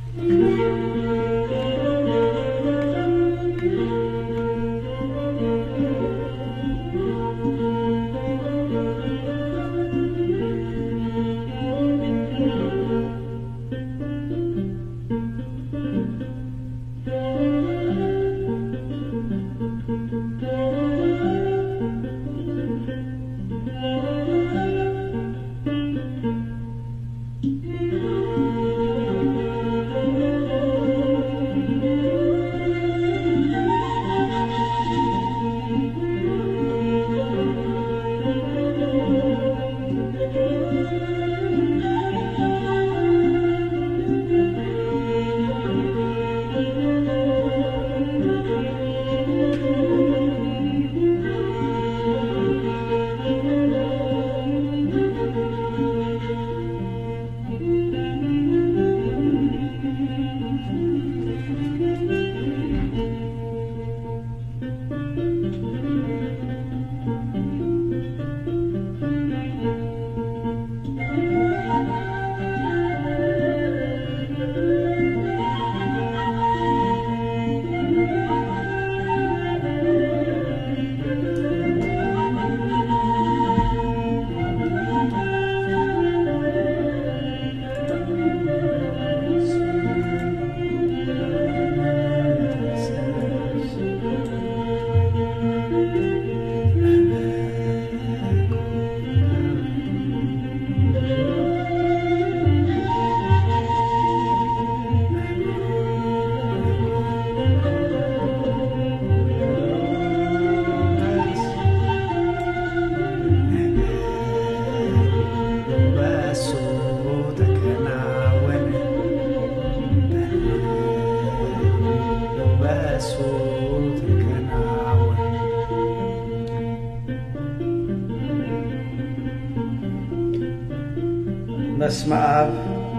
በስመ አብ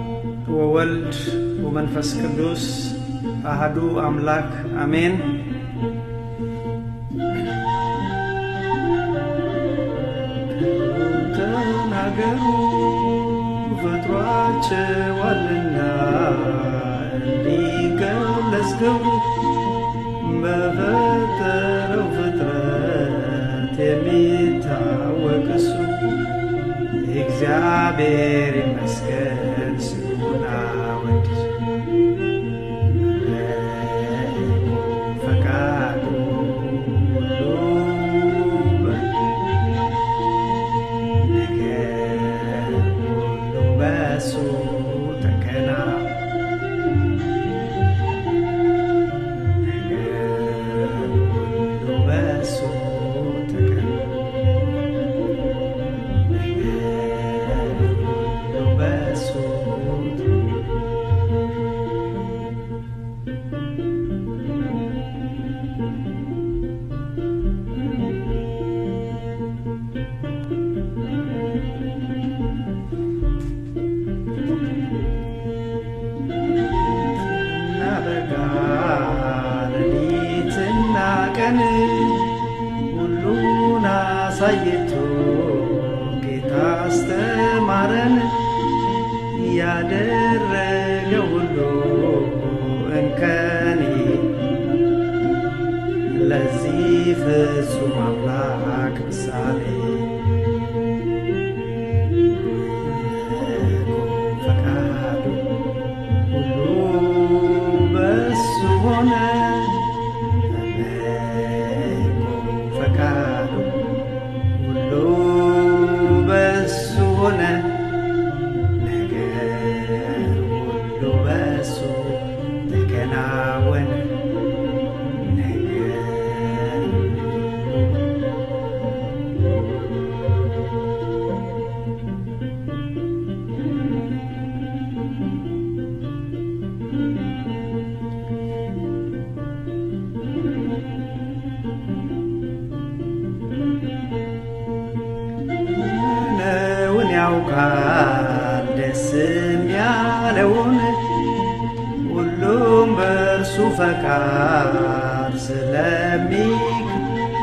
ወወልድ ወመንፈስ ቅዱስ አህዱ አምላክ አሜን። ተናገሩ ፈጥሯቸዋልና እንዲገለጽ ክብሩ በፈጠረው ፍጥረት የሚታወቅ እሱ እግዚአብሔር ይመስገን ስሙን አወድስ ፈቃዱ ሁሉ ነገር ሁሉ በሱ ተከና ነገር ሁሉ በሱ ተከና በጋ ሌሊትና ቀን ሁሉን አሳይቶ ጌታ አስተማረን። ያደረገ ሁሉ እንከን ለዚህ ፍጹም አምላክ ምሳሌ ፈቃዱ ሁሉ በሱ ሆነ ፈቃዱ ሁሉ በሱ ሆነ ነገር ሁሉ በሱ ተከናወነ ነገር ነውን ያውቃል ደስም ያለውን ሁሉም በእርሱ ፈቃድ ስለሚክ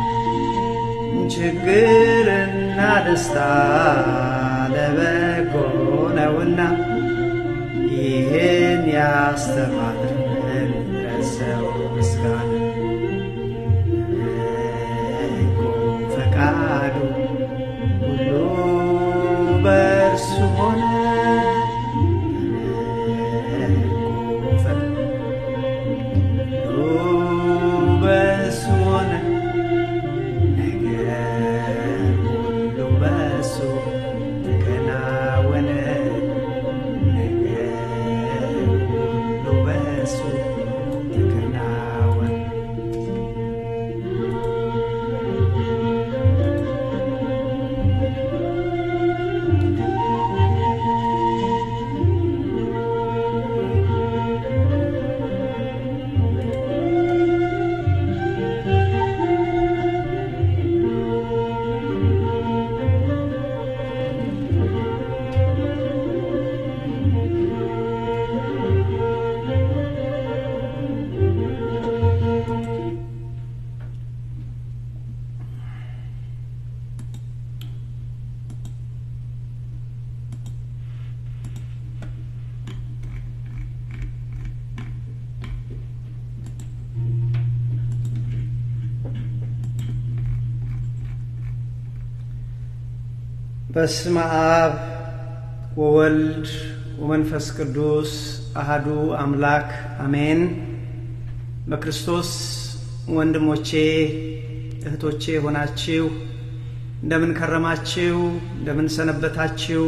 ችግርና ደስታ ለበጎ ነውና ይህን ያስተማረን ይድረሰው ምስጋና በጎ ፈቃዱ ሁሉ በእርሱ ሆነ በጎ ፈቃዱ ሁሉ በእርሱ ሆነ ነገር ሁሉ በእርሱ ተከናወነ ነገር ሁሉ በእርሱ ተከናወነ በስመ አብ ወወልድ ወመንፈስ ቅዱስ አሃዱ አምላክ አሜን። በክርስቶስ ወንድሞቼ እህቶቼ ሆናችሁ እንደምን ከረማችሁ? እንደምን ሰነበታችሁ?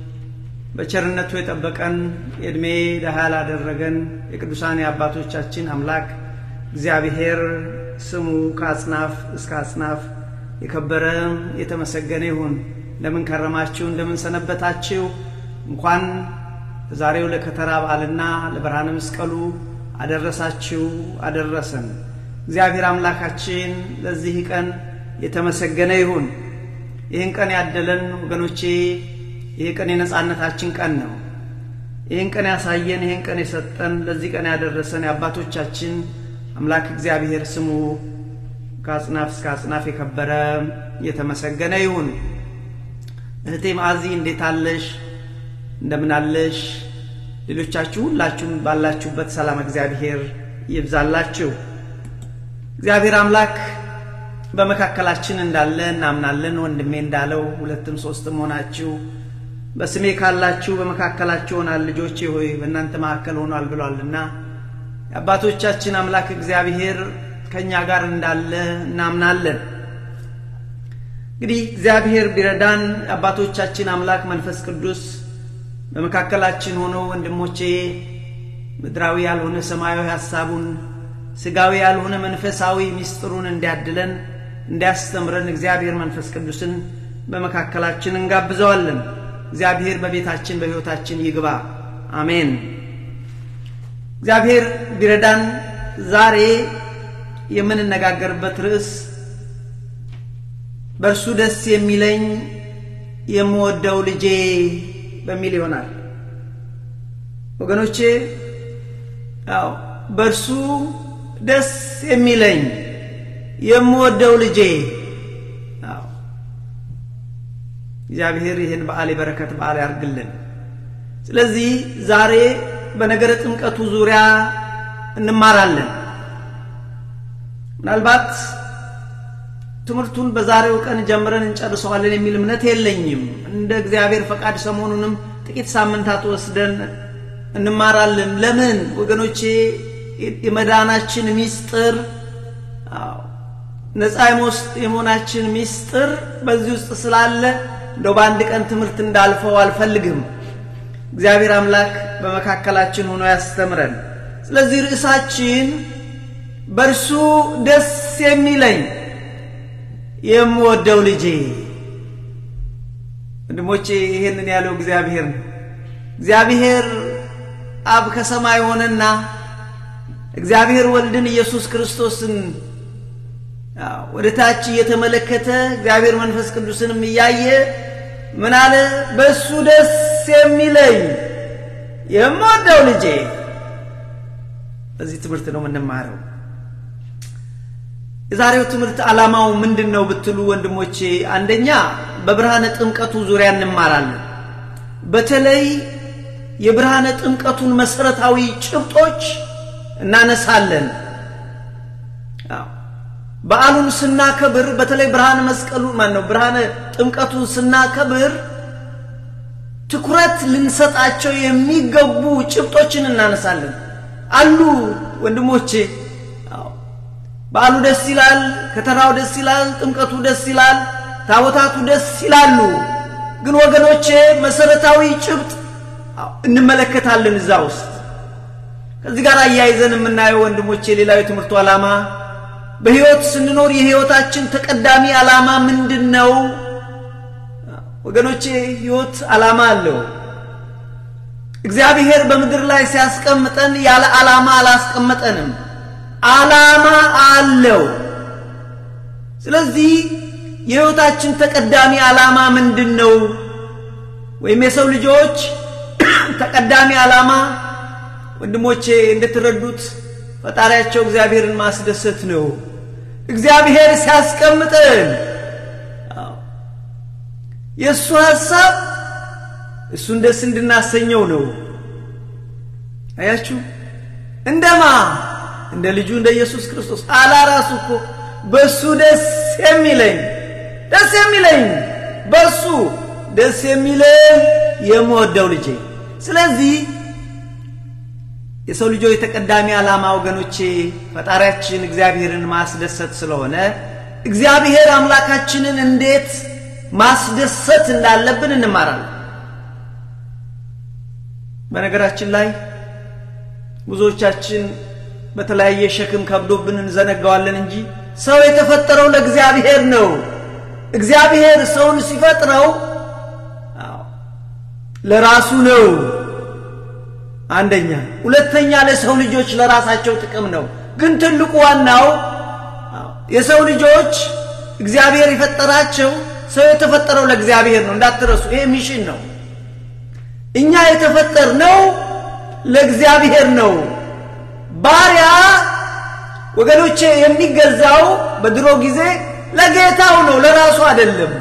በቸርነቱ የጠበቀን የዕድሜ ደሃ ላደረገን የቅዱሳን የአባቶቻችን አምላክ እግዚአብሔር ስሙ ከአጽናፍ እስከ አጽናፍ የከበረ የተመሰገነ ይሁን። እንደምን ከረማችሁ? እንደምን ሰነበታችሁ? እንኳን ዛሬው ለከተራ በዓልና ለብርሃነ መስቀሉ አደረሳችሁ አደረሰን። እግዚአብሔር አምላካችን ለዚህ ቀን የተመሰገነ ይሁን። ይህን ቀን ያደለን ወገኖቼ፣ ይህ ቀን የነጻነታችን ቀን ነው። ይህን ቀን ያሳየን፣ ይህን ቀን የሰጠን፣ ለዚህ ቀን ያደረሰን የአባቶቻችን አምላክ እግዚአብሔር ስሙ ከአጽናፍ እስከ አጽናፍ የከበረ የተመሰገነ ይሁን። እህቴ ማዕዚ እንዴት አለሽ? እንደምን አለሽ? ሌሎቻችሁ ሁላችሁም ባላችሁበት ሰላም እግዚአብሔር ይብዛላችሁ። እግዚአብሔር አምላክ በመካከላችን እንዳለ እናምናለን። ወንድሜ እንዳለው ሁለትም ሶስትም ሆናችሁ በስሜ ካላችሁ በመካከላችሁ ሆናል። ልጆቼ ሆይ በእናንተ መካከል ሆኗል ብሏልና የአባቶቻችን አምላክ እግዚአብሔር ከእኛ ጋር እንዳለ እናምናለን። እንግዲህ እግዚአብሔር ቢረዳን አባቶቻችን አምላክ መንፈስ ቅዱስ በመካከላችን ሆኖ ወንድሞቼ ምድራዊ ያልሆነ ሰማያዊ ሀሳቡን ስጋዊ ያልሆነ መንፈሳዊ ምስጢሩን እንዲያድለን እንዲያስተምረን እግዚአብሔር መንፈስ ቅዱስን በመካከላችን እንጋብዘዋለን። እግዚአብሔር በቤታችን በሕይወታችን ይግባ። አሜን። እግዚአብሔር ቢረዳን ዛሬ የምንነጋገርበት ርዕስ በእርሱ ደስ የሚለኝ የምወደው ልጄ በሚል ይሆናል። ወገኖቼ ያው በእርሱ ደስ የሚለኝ የምወደው ልጄ አዎ፣ እግዚአብሔር ይህን በዓል የበረከት በዓል ያርግልን። ስለዚህ ዛሬ በነገረ ጥምቀቱ ዙሪያ እንማራለን። ምናልባት ትምህርቱን በዛሬው ቀን ጀምረን እንጨርሰዋለን የሚል እምነት የለኝም። እንደ እግዚአብሔር ፈቃድ ሰሞኑንም ጥቂት ሳምንታት ወስደን እንማራለን። ለምን ወገኖቼ? የመዳናችን ሚስጥር ነፃ የመሆናችን ሚስጥር በዚህ ውስጥ ስላለ እንደው በአንድ ቀን ትምህርት እንዳልፈው አልፈልግም። እግዚአብሔር አምላክ በመካከላችን ሆኖ ያስተምረን። ስለዚህ ርዕሳችን በእርሱ ደስ የሚለኝ የምወደው ልጄ። ወንድሞቼ ይሄንን ያለው እግዚአብሔር ነው። እግዚአብሔር አብ ከሰማይ ሆነና እግዚአብሔር ወልድን ኢየሱስ ክርስቶስን ወደ ታች እየተመለከተ እግዚአብሔር መንፈስ ቅዱስንም እያየ ምን አለ? በእሱ ደስ የሚለኝ የምወደው ልጄ። በዚህ ትምህርት ነው የምንማረው። የዛሬው ትምህርት ዓላማው ምንድን ነው ብትሉ ወንድሞቼ፣ አንደኛ በብርሃነ ጥምቀቱ ዙሪያ እንማራለን። በተለይ የብርሃነ ጥምቀቱን መሰረታዊ ጭብጦች እናነሳለን። በዓሉን ስናከብር በተለይ ብርሃነ መስቀሉ ማን ነው ብርሃነ ጥምቀቱን ስናከብር ትኩረት ልንሰጣቸው የሚገቡ ጭብጦችን እናነሳለን። አሉ ወንድሞቼ፣ በዓሉ ደስ ይላል፣ ከተራው ደስ ይላል፣ ጥምቀቱ ደስ ይላል፣ ታቦታቱ ደስ ይላሉ። ግን ወገኖቼ መሰረታዊ ጭብጥ እንመለከታለን እዛ ውስጥ። ከዚህ ጋር አያይዘን የምናየው ወንድሞቼ ሌላው የትምህርቱ ዓላማ በሕይወት ስንኖር የሕይወታችን ተቀዳሚ ዓላማ ምንድን ነው? ወገኖቼ ሕይወት ዓላማ አለው። እግዚአብሔር በምድር ላይ ሲያስቀምጠን ያለ ዓላማ አላስቀመጠንም። ዓላማ አለው። ስለዚህ የሕይወታችን ተቀዳሚ ዓላማ ምንድን ነው? ወይም የሰው ልጆች ተቀዳሚ ዓላማ ወንድሞቼ እንደተረዱት ፈጣሪያቸው እግዚአብሔርን ማስደሰት ነው። እግዚአብሔር ሲያስቀምጠን የእሱ ሐሳብ እሱን ደስ እንድናሰኘው ነው። አያችሁ፣ እንደማ እንደ ልጁ እንደ ኢየሱስ ክርስቶስ አላ ራሱ እኮ በእሱ ደስ የሚለኝ ደስ የሚለኝ በእሱ ደስ የሚለኝ የምወደው ልጄ። ስለዚህ የሰው ልጆች የተቀዳሚ ዓላማ ወገኖቼ ፈጣሪያችን እግዚአብሔርን ማስደሰት ስለሆነ እግዚአብሔር አምላካችንን እንዴት ማስደሰት እንዳለብን እንማራለን። በነገራችን ላይ ብዙዎቻችን በተለያየ ሸክም ከብዶብን እንዘነጋዋለን እንጂ ሰው የተፈጠረው ለእግዚአብሔር ነው። እግዚአብሔር ሰውን ሲፈጥረው ለራሱ ነው። አንደኛ፣ ሁለተኛ ለሰው ልጆች ለራሳቸው ጥቅም ነው። ግን ትልቁ ዋናው የሰው ልጆች እግዚአብሔር የፈጠራቸው ሰው የተፈጠረው ለእግዚአብሔር ነው። እንዳትረሱ፣ ይሄ ሚሽን ነው። እኛ የተፈጠርነው ለእግዚአብሔር ነው። ባሪያ ወገኖቼ የሚገዛው በድሮ ጊዜ ለጌታው ነው፣ ለራሱ አይደለም።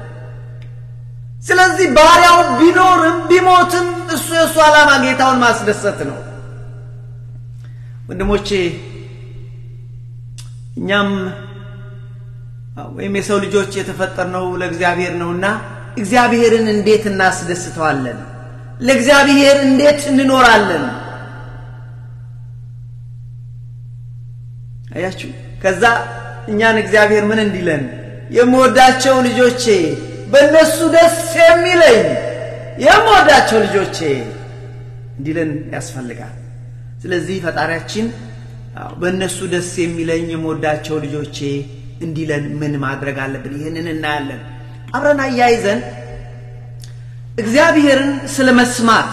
ስለዚህ ባሪያው ቢኖርም ቢሞትም እሱ የእሱ ዓላማ ጌታውን ማስደሰት ነው። ወንድሞቼ እኛም ወይም የሰው ልጆች የተፈጠርነው ለእግዚአብሔር ነውና እግዚአብሔርን እንዴት እናስደስተዋለን? ለእግዚአብሔር እንዴት እንኖራለን? አያችሁ። ከዛ እኛን እግዚአብሔር ምን እንዲለን የምወዳቸው ልጆቼ በእነሱ ደስ የሚለኝ የምወዳቸው ልጆቼ እንዲለን ያስፈልጋል። ስለዚህ ፈጣሪያችን በእነሱ ደስ የሚለኝ የምወዳቸው ልጆቼ እንዲለን ምን ማድረግ አለብን? ይህንን እናያለን። አብረን አያይዘን እግዚአብሔርን ስለ መስማት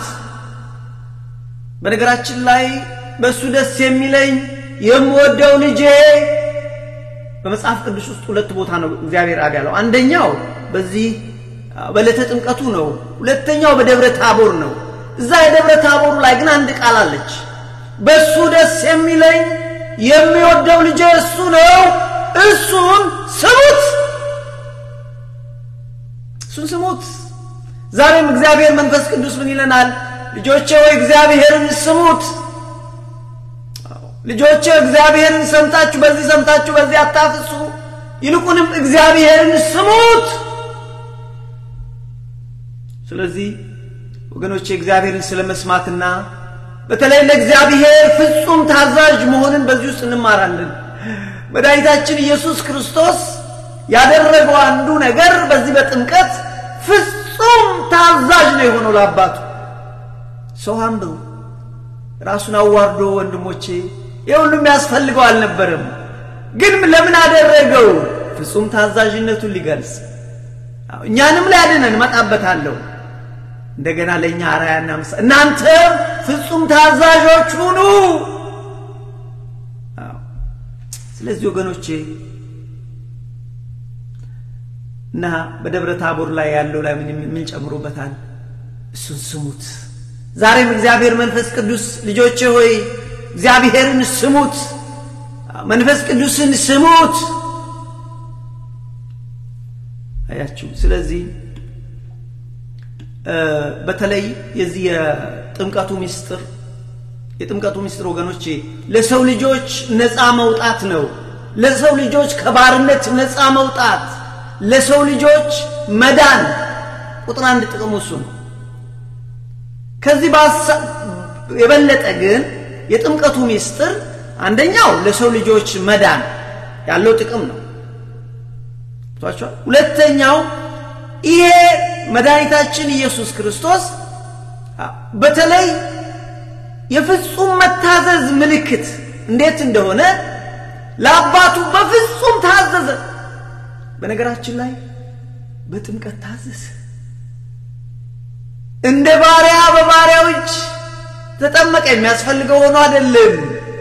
በነገራችን ላይ በእሱ ደስ የሚለኝ የምወደው ልጄ በመጽሐፍ ቅዱስ ውስጥ ሁለት ቦታ ነው እግዚአብሔር አብ ያለው። አንደኛው በዚህ በዕለተ ጥምቀቱ ነው። ሁለተኛው በደብረ ታቦር ነው። እዛ የደብረ ታቦሩ ላይ ግን አንድ ቃል አለች። በእሱ ደስ የሚለኝ የሚወደው ልጄ እሱ ነው፣ እሱን ስሙት። እሱን ስሙት። ዛሬም እግዚአብሔር መንፈስ ቅዱስ ምን ይለናል? ልጆቼ ወይ እግዚአብሔርን ስሙት። ልጆቼ እግዚአብሔርን ሰምታችሁ በዚህ ሰምታችሁ በዚህ አታፍሱ፣ ይልቁንም እግዚአብሔርን ስሙት። ስለዚህ ወገኖቼ እግዚአብሔርን ስለ መስማትና በተለይ ለእግዚአብሔር ፍጹም ታዛዥ መሆንን በዚህ ውስጥ እንማራለን። መድኃኒታችን ኢየሱስ ክርስቶስ ያደረገው አንዱ ነገር በዚህ በጥምቀት ፍጹም ታዛዥ ነው የሆነው ለአባቱ። ሰው ሀምብል ራሱን አዋርዶ ወንድሞቼ ይህ ሁሉም ያስፈልገው አልነበረም። ግን ለምን አደረገው? ፍጹም ታዛዥነቱን ሊገልጽ እኛንም ሊያድነን እመጣበታለሁ። እንደገና ለእኛ አርአያና ምሳሌ እናንተ ፍጹም ታዛዦች ሁኑ። ስለዚህ ወገኖቼ እና በደብረ ታቦር ላይ ያለው ላይ ምን ጨምሮበታል? እሱን ስሙት። ዛሬም እግዚአብሔር መንፈስ ቅዱስ ልጆቼ ሆይ እግዚአብሔርን ስሙት፣ መንፈስ ቅዱስን ስሙት። አያችሁ። ስለዚህ በተለይ የዚህ የጥምቀቱ ምስጢር የጥምቀቱ ምስጢር ወገኖቼ ለሰው ልጆች ነፃ መውጣት ነው። ለሰው ልጆች ከባርነት ነፃ መውጣት፣ ለሰው ልጆች መዳን ቁጥር አንድ ጥቅሙ እሱ ነው። ከዚህ የበለጠ ግን የጥምቀቱ ምስጢር አንደኛው ለሰው ልጆች መዳን ያለው ጥቅም ነው። ሁለተኛው ይሄ መድኃኒታችን ኢየሱስ ክርስቶስ በተለይ የፍጹም መታዘዝ ምልክት እንዴት እንደሆነ ለአባቱ በፍጹም ታዘዘ። በነገራችን ላይ በጥምቀት ታዘዘ። እንደ ባሪያ በባሪያው እጅ ተጠመቀ። የሚያስፈልገው ሆኖ አይደለም።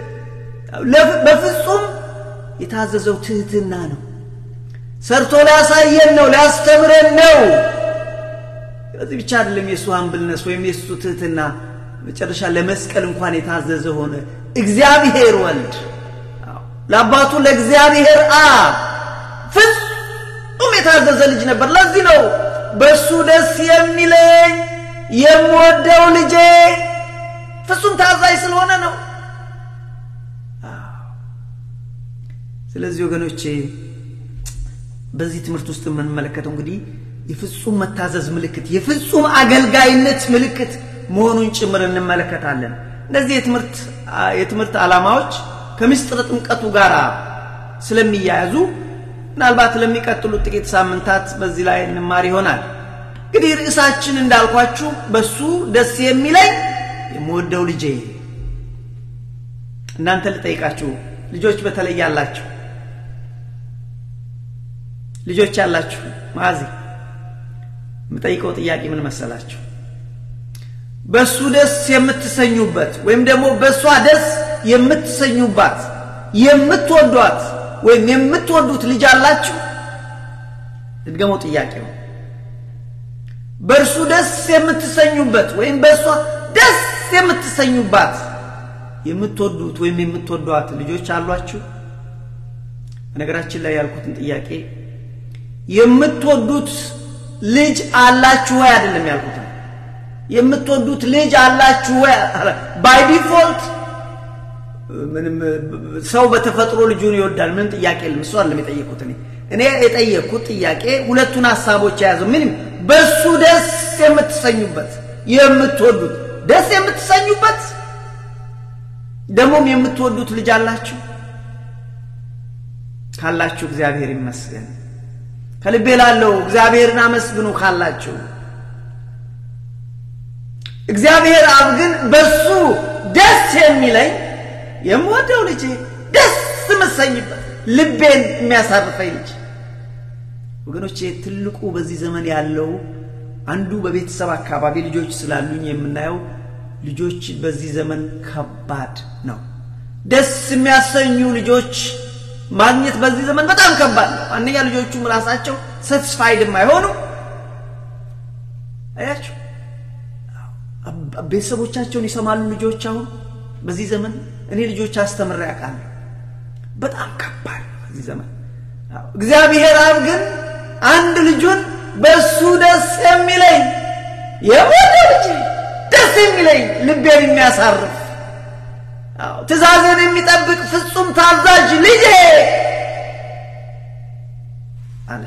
በፍጹም የታዘዘው ትህትና ነው። ሰርቶ ሊያሳየን ነው፣ ሊያስተምረን ነው። በዚህ ብቻ አይደለም የእሱ ሀምብልነስ ወይም የእሱ ትህትና መጨረሻ ለመስቀል እንኳን የታዘዘ ሆነ። እግዚአብሔር ወልድ ለአባቱ ለእግዚአብሔር አብ ፍጹም የታዘዘ ልጅ ነበር። ለዚህ ነው በእሱ ደስ የሚለኝ የምወደው ልጄ ፍጹም ታዛዥ ስለሆነ ነው። ስለዚህ ወገኖቼ በዚህ ትምህርት ውስጥ የምንመለከተው እንግዲህ የፍጹም መታዘዝ ምልክት፣ የፍጹም አገልጋይነት ምልክት መሆኑን ጭምር እንመለከታለን። እነዚህ የትምህርት የትምህርት ዓላማዎች ከምስጢረ ጥምቀቱ ጋር ስለሚያያዙ ምናልባት ለሚቀጥሉት ጥቂት ሳምንታት በዚህ ላይ እንማር ይሆናል። እንግዲህ ርዕሳችን እንዳልኳችሁ በሱ ደስ የሚለኝ የምወደው ልጄ። እናንተ ልጠይቃችሁ፣ ልጆች በተለይ ያላችሁ ልጆች ያላችሁ ማዚ የምጠይቀው ጥያቄ ምን መሰላችሁ? በሱ ደስ የምትሰኙበት ወይም ደግሞ በእሷ ደስ የምትሰኙባት የምትወዷት ወይም የምትወዱት ልጅ አላችሁ? ልድገመው ጥያቄው። በእርሱ ደስ የምትሰኙበት ወይም በእሷ ደስ የምትሰኙባት የምትወዱት ወይም የምትወዷት ልጆች አሏችሁ? በነገራችን ላይ ያልኩትን ጥያቄ የምትወዱት ልጅ አላችሁ ወይ አይደለም ያልኩት የምትወዱት ልጅ አላችሁ ወይ ባይ ዲፎልት ምንም ሰው በተፈጥሮ ልጁን ይወዳል ምንም ጥያቄ የለም እሱ አይደለም የጠየኩት እኔ እኔ የጠየኩት ጥያቄ ሁለቱን ሀሳቦች የያዘው ምንም በሱ ደስ የምትሰኙበት የምትወዱት ደስ የምትሰኙበት ደግሞም የምትወዱት ልጅ አላችሁ ካላችሁ እግዚአብሔር ይመስገን ከልቤ ላለው እግዚአብሔርን አመስግኑ ካላችሁ እግዚአብሔር አብ ግን በሱ ደስ የሚለኝ የምወደው ልጅ ደስ የምሰኝበት ልቤን የሚያሳርፈኝ ልጅ ወገኖቼ ትልቁ በዚህ ዘመን ያለው አንዱ በቤተሰብ አካባቢ ልጆች ስላሉኝ የምናየው ልጆች በዚህ ዘመን ከባድ ነው ደስ የሚያሰኙ ልጆች ማግኘት በዚህ ዘመን በጣም ከባድ ነው አንደኛ ልጆቹም ራሳቸው ሰትስፋይድ የማይሆኑ አያችሁ ቤተሰቦቻቸውን ይሰማሉ ልጆች አሁን በዚህ ዘመን እኔ ልጆች አስተምሬ ያውቃለሁ በጣም ከባድ ነው በዚህ ዘመን እግዚአብሔር አብ ግን አንድ ልጁን በእሱ ደስ የሚለኝ የምወደው ልጅ ደስ የሚለኝ ልቤን የሚያሳርፍ ትእዛዝን የሚጠብቅ ፍጹም ታዛዥ ልጄ አለ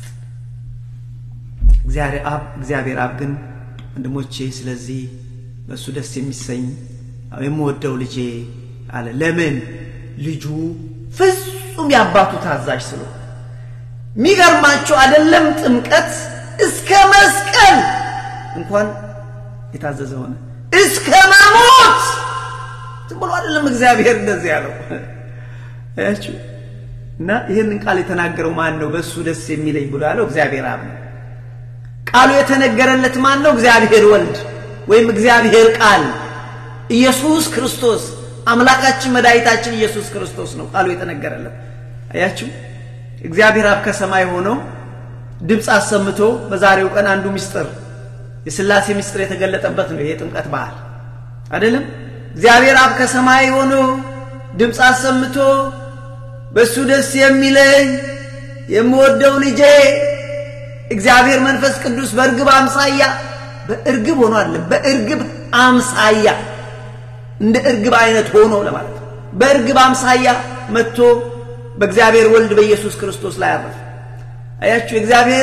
እግዚአብሔር አብ እግዚአብሔር አብ ግን ወንድሞቼ ስለዚህ በእሱ ደስ የሚሰኝ የምወደው ልጄ አለ ለምን ልጁ ፍጹም የአባቱ ታዛዥ ስለሆነ የሚገርማቸው አይደለም ጥምቀት እስከ መስቀል እንኳን የታዘዘ ሆነ እስከ መሞት ዝም ብሎ አይደለም እግዚአብሔር እንደዚህ ያለው አያችሁ እና ይህንን ቃል የተናገረው ማን ነው በእሱ ደስ የሚለኝ ብሎ ያለው እግዚአብሔር አብ ነው ቃሉ የተነገረለት ማን ነው እግዚአብሔር ወልድ ወይም እግዚአብሔር ቃል ኢየሱስ ክርስቶስ አምላካችን መድኃኒታችን ኢየሱስ ክርስቶስ ነው ቃሉ የተነገረለት አያችሁ እግዚአብሔር አብ ከሰማይ ሆነው ድምፅ አሰምቶ በዛሬው ቀን አንዱ ምስጢር የስላሴ ምስጢር የተገለጠበት ነው ይሄ ጥምቀት በዓል አይደለም እግዚአብሔር አብ ከሰማይ ሆኖ ድምፅ አሰምቶ በእሱ ደስ የሚለኝ የምወደው ልጄ እግዚአብሔር መንፈስ ቅዱስ በእርግብ አምሳያ በእርግብ ሆኖ አለ በእርግብ አምሳያ እንደ እርግብ አይነት ሆኖ ለማለት ነው። በእርግብ አምሳያ መጥቶ በእግዚአብሔር ወልድ በኢየሱስ ክርስቶስ ላይ አረፈ። አያችሁ እግዚአብሔር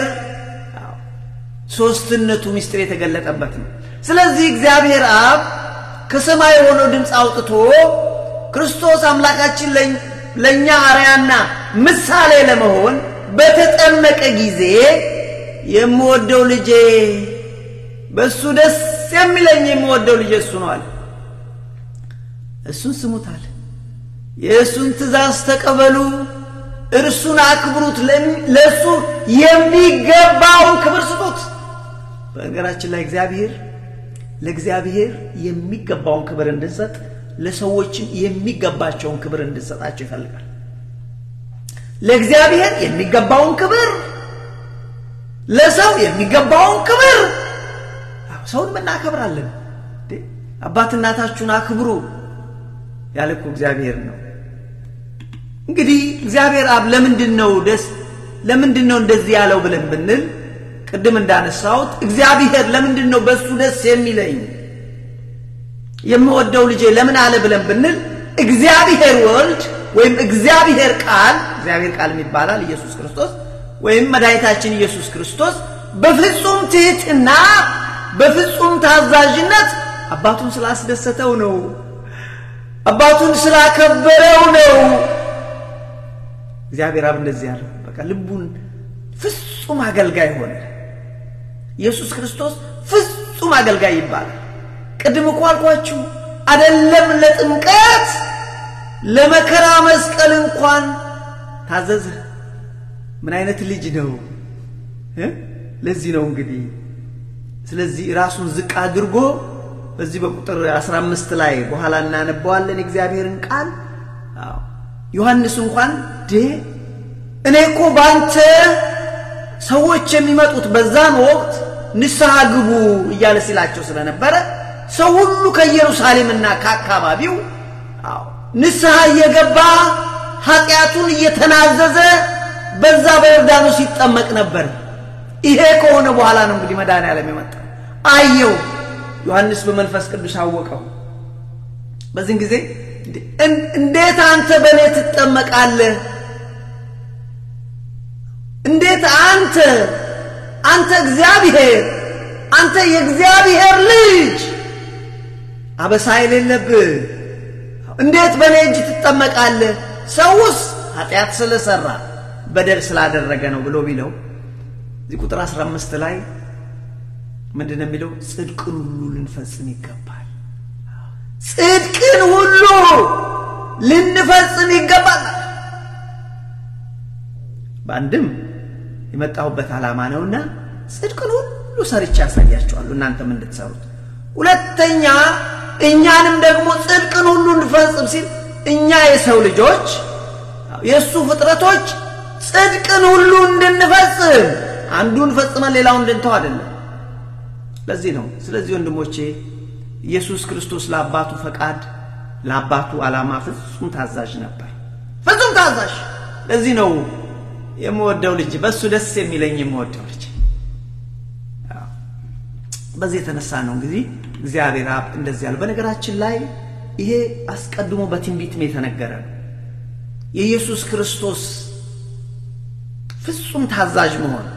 ሶስትነቱ ምስጢር የተገለጠበት ነው። ስለዚህ እግዚአብሔር አብ ከሰማይ የሆነው ድምፅ አውጥቶ ክርስቶስ አምላካችን ለእኛ አርያና ምሳሌ ለመሆን በተጠመቀ ጊዜ የምወደው ልጄ በእሱ ደስ የሚለኝ የምወደው ልጄ እሱ ነው አለ። እሱን ስሙታል። የእሱን ትእዛዝ ተቀበሉ፣ እርሱን አክብሩት፣ ለእሱ የሚገባውን ክብር ስጡት። በነገራችን ላይ እግዚአብሔር ለእግዚአብሔር የሚገባውን ክብር እንድንሰጥ ለሰዎችም የሚገባቸውን ክብር እንድንሰጣቸው ይፈልጋል። ለእግዚአብሔር የሚገባውን ክብር፣ ለሰው የሚገባውን ክብር። ሰውን እናከብራለን። አባት እናታችሁን አክብሩ ያለ እኮ እግዚአብሔር ነው። እንግዲህ እግዚአብሔር አብ ለምንድን ነው ደስ ለምንድን ነው እንደዚህ ያለው ብለን ብንል ቅድም እንዳነሳሁት እግዚአብሔር ለምንድን ነው በእሱ ደስ የሚለኝ የምወደው ልጄ ለምን አለ ብለን ብንል እግዚአብሔር ወልድ ወይም እግዚአብሔር ቃል እግዚአብሔር ቃል ይባላል ኢየሱስ ክርስቶስ ወይም መድኃኒታችን ኢየሱስ ክርስቶስ በፍጹም ትሕትና በፍጹም ታዛዥነት አባቱን ስላስደሰተው ነው። አባቱን ስላከበረው ነው። እግዚአብሔር አብ እንደዚህ ያለው በቃ ልቡን ፍጹም አገልጋይ ሆነ። ኢየሱስ ክርስቶስ ፍጹም አገልጋይ ይባላል። ቅድም እኮ አልኳችሁ አደለም ለጥምቀት ለመከራ መስቀል እንኳን ታዘዘ። ምን አይነት ልጅ ነው! ለዚህ ነው እንግዲህ ስለዚህ ራሱን ዝቅ አድርጎ በዚህ በቁጥር 15 ላይ በኋላ እናነበዋለን የእግዚአብሔርን ቃል ዮሐንስ እንኳን ዴ እኔ እኮ በአንተ ሰዎች የሚመጡት በዛን ወቅት ንስሐ ግቡ እያለ ሲላቸው ስለነበረ ሰው ሁሉ ከኢየሩሳሌምና ከአካባቢው ንስሐ እየገባ ኃጢአቱን እየተናዘዘ በዛ በዮርዳኖስ ይጠመቅ ነበር። ይሄ ከሆነ በኋላ ነው እንግዲህ መድኃኔዓለም የመጣው። አየው ዮሐንስ በመንፈስ ቅዱስ አወቀው። በዚህን ጊዜ እንዴት አንተ በእኔ ትጠመቃለህ? እንዴት አንተ አንተ እግዚአብሔር አንተ የእግዚአብሔር ልጅ አበሳ የሌለብህ እንዴት በእኔ እጅ ትጠመቃለህ? ሰውስ ኃጢአት ስለሰራ በደል ስላደረገ ነው ብሎ ቢለው እዚህ ቁጥር 15 ላይ ምንድን ነው የሚለው? ጽድቅን ሁሉ ልንፈጽም ይገባል። ጽድቅን ሁሉ ልንፈጽም ይገባል። በአንድም የመጣሁበት ዓላማ ነውና ጽድቅን ሁሉ ሰርቼ ያሳያቸዋለሁ እናንተም እንድትሰሩት። ሁለተኛ እኛንም ደግሞ ጽድቅን ሁሉ እንድፈጽም ሲል እኛ የሰው ልጆች የእሱ ፍጥረቶች ጽድቅን ሁሉ እንድንፈጽም አንዱን ፈጽመን ሌላውን እንድንተው አይደለም። ለዚህ ነው። ስለዚህ ወንድሞቼ ኢየሱስ ክርስቶስ ለአባቱ ፈቃድ ለአባቱ ዓላማ ፍጹም ታዛዥ ነበር። ፍጹም ታዛዥ። ለዚህ ነው የምወደው ልጅ በእሱ ደስ የሚለኝ የምወደው ልጅ። በዚህ የተነሳ ነው እንግዲህ እግዚአብሔር አብ እንደዚህ ያለው። በነገራችን ላይ ይሄ አስቀድሞ በትንቢትም የተነገረ ነው። የኢየሱስ ክርስቶስ ፍጹም ታዛዥ መሆን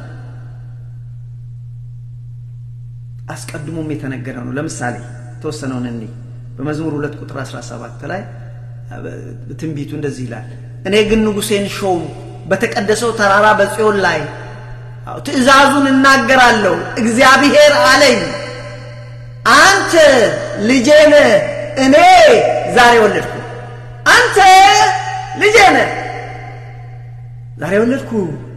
አስቀድሞም የተነገረ ነው። ለምሳሌ የተወሰነውን እኔ በመዝሙር ሁለት ቁጥር 17 ላይ ትንቢቱ እንደዚህ ይላል፣ እኔ ግን ንጉሴን ሾም በተቀደሰው ተራራ በጽዮን ላይ ትእዛዙን እናገራለሁ። እግዚአብሔር አለኝ አንተ ልጄ ነህ፣ እኔ ዛሬ ወለድኩ። አንተ ልጄ ነህ፣ ዛሬ ወለድኩ።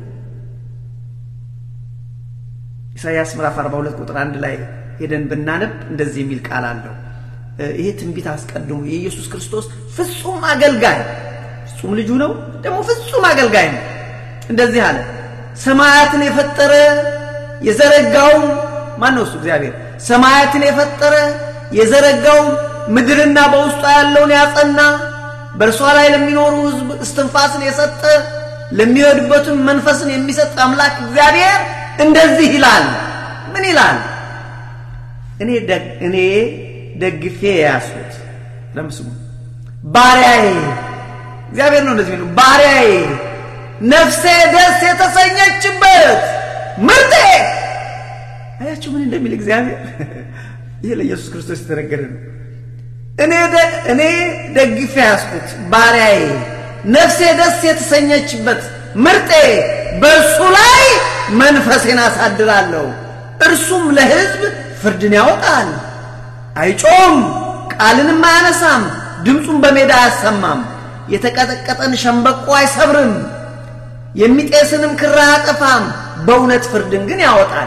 ኢሳይያስ ምዕራፍ 42 ቁጥር አንድ ላይ ሄደን ብናነብ እንደዚህ የሚል ቃል አለው። ይሄ ትንቢት አስቀድሞ የኢየሱስ ክርስቶስ ፍጹም አገልጋይ ፍጹም ልጁ ነው፣ ደግሞ ፍጹም አገልጋይ ነው። እንደዚህ አለ፣ ሰማያትን የፈጠረ የዘረጋው ማን ነው? እሱ እግዚአብሔር። ሰማያትን የፈጠረ የዘረጋው ምድርና በውስጧ ያለውን ያጸና በእርሷ ላይ ለሚኖሩ ሕዝብ እስትንፋስን የሰጠ ለሚወድበትም መንፈስን የሚሰጥ አምላክ እግዚአብሔር እንደዚህ ይላል። ምን ይላል? እኔ እኔ ደግፌ የያዝኩት ለምስሙ ባሪያዬ እግዚአብሔር ነው እንደዚህ የሚለው ባሪያዬ ነፍሴ ደስ የተሰኘችበት ምርጤ አያችሁ ምን እንደሚል እግዚአብሔር ይሄ ለኢየሱስ ክርስቶስ የተነገረ ነው እኔ ደግፌ ያዝኩት ባሪያዬ ነፍሴ ደስ የተሰኘችበት ምርጤ በእርሱ ላይ መንፈሴን አሳድራለሁ እርሱም ለሕዝብ ፍርድን ያወጣል አይጮም ቃልንም አያነሳም ድምፁን በሜዳ አያሰማም የተቀጠቀጠን ሸምበቆ አይሰብርም የሚጤስንም ክር አያጠፋም በእውነት ፍርድን ግን ያወጣል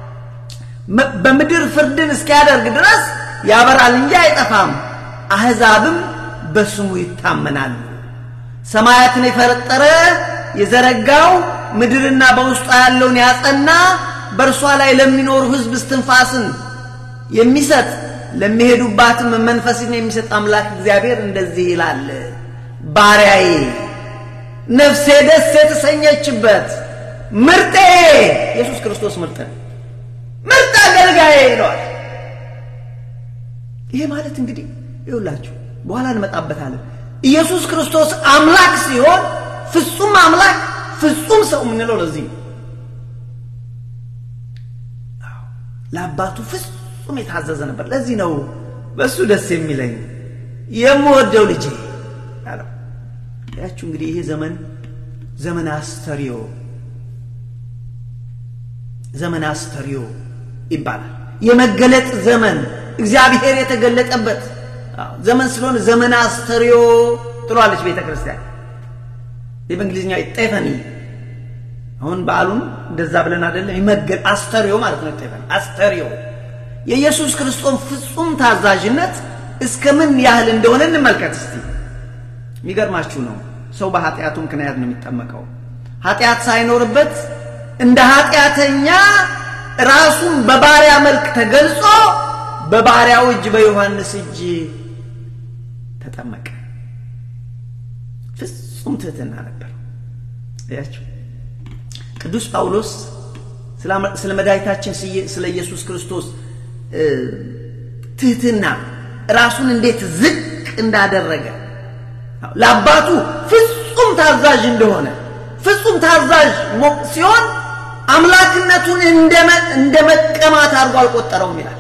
በምድር ፍርድን እስኪያደርግ ድረስ ያበራል እንጂ አይጠፋም አሕዛብም በስሙ ይታመናሉ ሰማያትን የፈጠረ የዘረጋው ምድርና በውስጧ ያለውን ያጸና በእርሷ ላይ ለሚኖሩ ሕዝብ እስትንፋስን የሚሰጥ ለሚሄዱባትም መንፈስን የሚሰጥ አምላክ እግዚአብሔር እንደዚህ ይላል ባሪያዬ ነፍሴ ደስ የተሰኘችበት ምርጤ ኢየሱስ ክርስቶስ ምርጥ ምርጥ አገልጋዬ ይለዋል ይሄ ማለት እንግዲህ ይውላችሁ በኋላ እንመጣበታለን ኢየሱስ ክርስቶስ አምላክ ሲሆን ፍጹም አምላክ ፍጹም ሰው የምንለው ለዚህ ነው ለአባቱ ፍጹም የታዘዘ ነበር ለዚህ ነው በእሱ ደስ የሚለኝ የምወደው ልጄ አለው ያችሁ እንግዲህ ይሄ ዘመን ዘመን አስተሪዮ ዘመን አስተሪዮ ይባላል የመገለጥ ዘመን እግዚአብሔር የተገለጠበት ዘመን ስለሆነ ዘመን አስተሪዮ ትሏለች ቤተ ክርስቲያን በእንግሊዝኛ ጤፈኒ አሁን በዓሉን እንደዛ ብለን አይደለም ይመገል አስተሪዮ ማለት ነው ጤፈኒ አስተሪዮ የኢየሱስ ክርስቶስ ፍጹም ታዛዥነት እስከ ምን ያህል እንደሆነ እንመልከት እስቲ የሚገርማችሁ ነው ሰው በኃጢአቱ ምክንያት ነው የሚጠመቀው ኃጢአት ሳይኖርበት እንደ ኃጢአተኛ ራሱን በባሪያ መልክ ተገልጾ በባሪያው እጅ በዮሐንስ እጅ ተጠመቀ ፍጹም ትህትና ነበር ያቸው ቅዱስ ጳውሎስ ስለ መድኃኒታችን ስለ ኢየሱስ ክርስቶስ ትህትና ራሱን እንዴት ዝቅ እንዳደረገ ለአባቱ ፍጹም ታዛዥ እንደሆነ ፍጹም ታዛዥ ሲሆን አምላክነቱን እንደ መቀማት አድርጎ አልቆጠረውም ይላል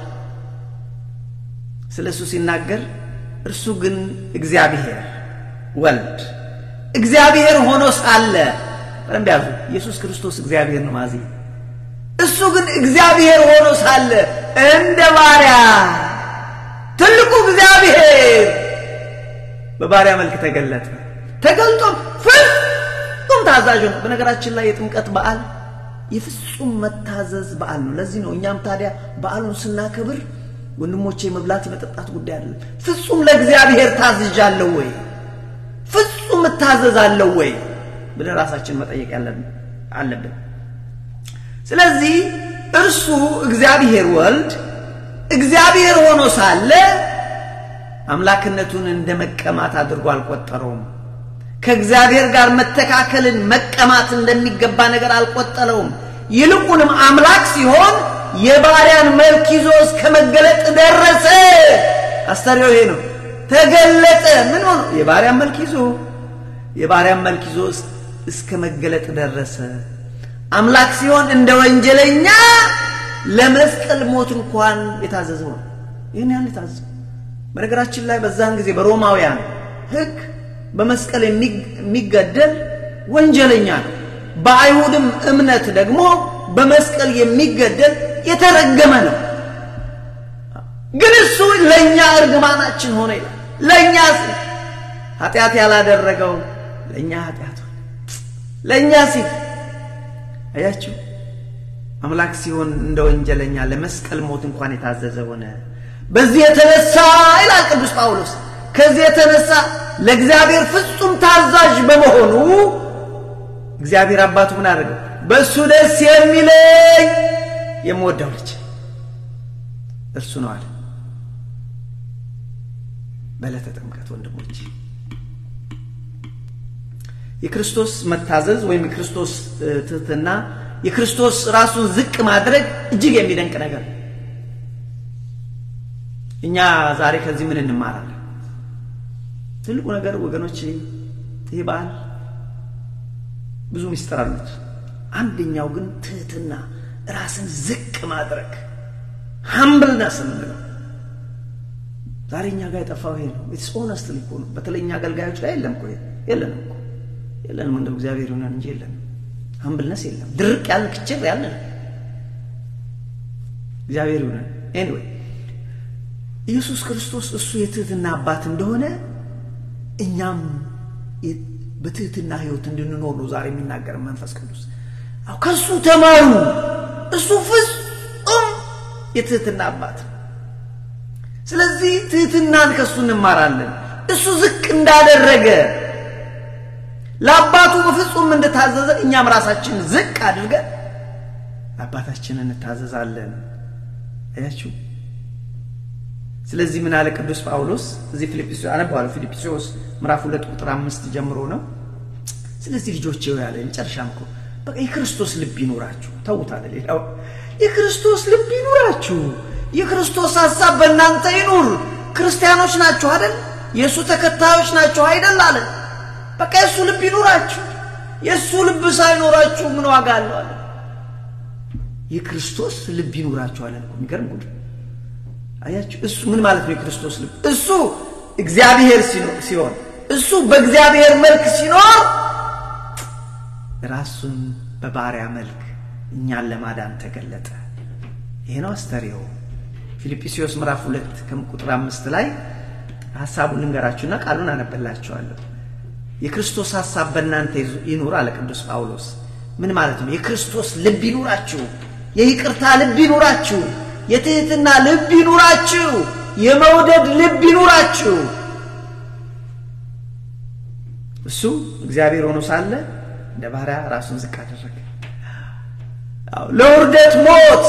ስለ እሱ ሲናገር እርሱ ግን እግዚአብሔር ወልድ እግዚአብሔር ሆኖ ሳለ በደንብ ያዙ ኢየሱስ ክርስቶስ እግዚአብሔር ነው ማዚ እሱ ግን እግዚአብሔር ሆኖ ሳለ እንደ ባሪያ ትልቁ እግዚአብሔር በባሪያ መልክ ተገለጠ ተገልጦ ፍጹም ታዛዥ ነው በነገራችን ላይ የጥምቀት በዓል የፍጹም መታዘዝ በዓል ነው ለዚህ ነው እኛም ታዲያ በዓሉን ስናከብር ወንድሞቼ መብላት የመጠጣት ጉዳይ አይደለም ፍጹም ለእግዚአብሔር ታዝዣለሁ ወይ ፍጹም እታዘዛለሁ ወይ ብለን ራሳችን መጠየቅ አለብን ስለዚህ እርሱ እግዚአብሔር ወልድ እግዚአብሔር ሆኖ ሳለ አምላክነቱን እንደ መቀማት አድርጎ አልቆጠረውም ከእግዚአብሔር ጋር መተካከልን መቀማት እንደሚገባ ነገር አልቆጠረውም ይልቁንም አምላክ ሲሆን የባሪያን መልክ ይዞ እስከ መገለጥ ደረሰ አስተሪዮ ይሄ ነው ተገለጠ ምን ሆኖ የባሪያን መልክ ይዞ የባሪያን መልክ ይዞ እስከ መገለጥ ደረሰ አምላክ ሲሆን እንደ ወንጀለኛ ለመስቀል ሞት እንኳን የታዘዘው ነው ይህን ያህል የታዘዘው በነገራችን ላይ በዛን ጊዜ በሮማውያን ህግ በመስቀል የሚገደል ወንጀለኛ ነው በአይሁድም እምነት ደግሞ በመስቀል የሚገደል የተረገመ ነው ግን እሱ ለእኛ እርግማናችን ሆነ ይላል ለእኛ ኃጢአት ያላደረገው ለእኛ ኃጢአት ለእኛ ሲል አያችሁ አምላክ ሲሆን እንደ ወንጀለኛ ለመስቀል ሞት እንኳን የታዘዘ ሆነ በዚህ የተነሳ ይላል ቅዱስ ጳውሎስ ከዚህ የተነሳ ለእግዚአብሔር ፍጹም ታዛዥ በመሆኑ እግዚአብሔር አባቱ ምን አደረገው በእሱ ደስ የሚለኝ የምወደው ልጅ እርሱ ነው አለ በዕለተ ጥምቀት ወንድሞች የክርስቶስ መታዘዝ ወይም የክርስቶስ ትህትና የክርስቶስ ራሱን ዝቅ ማድረግ እጅግ የሚደንቅ ነገር እኛ ዛሬ ከዚህ ምን እንማራለን? ትልቁ ነገር ወገኖች ይህ በዓል ብዙ ምስጢር አሉት። አንደኛው ግን ትህትና፣ ራስን ዝቅ ማድረግ ሀምብልነስ የምንለው ዛሬ እኛ ጋር የጠፋው ይሄ ነው። ኢትስ ኦነስት እኮ ነው። በተለይ እኛ አገልጋዮች ላይ የለም እኮ የለንም እኮ የለንም። እንደው እግዚአብሔር ይሆናል እንጂ የለንም። ሀምብልነስ የለም። ድርቅ ያልን ክችር ያልን እግዚአብሔር ይሆናል። ኤኒዌይ ኢየሱስ ክርስቶስ እሱ የትህትና አባት እንደሆነ እኛም በትህትና ህይወት እንድንኖር ነው ዛሬ የሚናገር መንፈስ ቅዱስ። አዎ ከእሱ ተማሩ። እሱ ፍጹም የትህትና አባት ስለዚህ ትህትናን ከእሱ እንማራለን። እሱ ዝቅ እንዳደረገ ለአባቱ በፍጹም እንደታዘዘ እኛም ራሳችን ዝቅ አድርገን ለአባታችን እንታዘዛለን። አያችሁ። ስለዚህ ምን አለ ቅዱስ ጳውሎስ እዚህ ፊልጵስዩስ አነባዋለሁ። ፊልጵስዩስ ምዕራፍ ሁለት ቁጥር አምስት ጀምሮ ነው። ስለዚህ ልጆቼ ያለ መጨረሻም እኮ በቃ የክርስቶስ ልብ ይኖራችሁ። ተውታለ ሌላው የክርስቶስ ልብ ይኖራችሁ የክርስቶስ ሐሳብ በእናንተ ይኑር። ክርስቲያኖች ናችሁ አይደል? የእሱ ተከታዮች ናችሁ አይደል? አለ። በቃ የእሱ ልብ ይኑራችሁ። የእሱ ልብ ሳይኖራችሁ ምን ዋጋ አለው? አለ። የክርስቶስ ልብ ይኑራችሁ አለ። የሚገርም ጉድ አያችሁ። እሱ ምን ማለት ነው? የክርስቶስ ልብ እሱ እግዚአብሔር ሲሆን እሱ በእግዚአብሔር መልክ ሲኖር ራሱን በባሪያ መልክ እኛን ለማዳን ተገለጠ። ይሄ ነው አስተርእዮ። ፊልጵስዩስ ምዕራፍ ሁለት ከቁጥር አምስት ላይ ሀሳቡን ልንገራችሁና ቃሉን አነበላችኋለሁ። የክርስቶስ ሀሳብ በእናንተ ይኑር አለ ቅዱስ ጳውሎስ። ምን ማለት ነው? የክርስቶስ ልብ ይኑራችሁ፣ የይቅርታ ልብ ይኑራችሁ፣ የትህትና ልብ ይኑራችሁ፣ የመውደድ ልብ ይኑራችሁ። እሱ እግዚአብሔር ሆኖ ሳለ እንደ ባሪያ ራሱን ዝቅ አደረገ፣ ለውርደት ሞት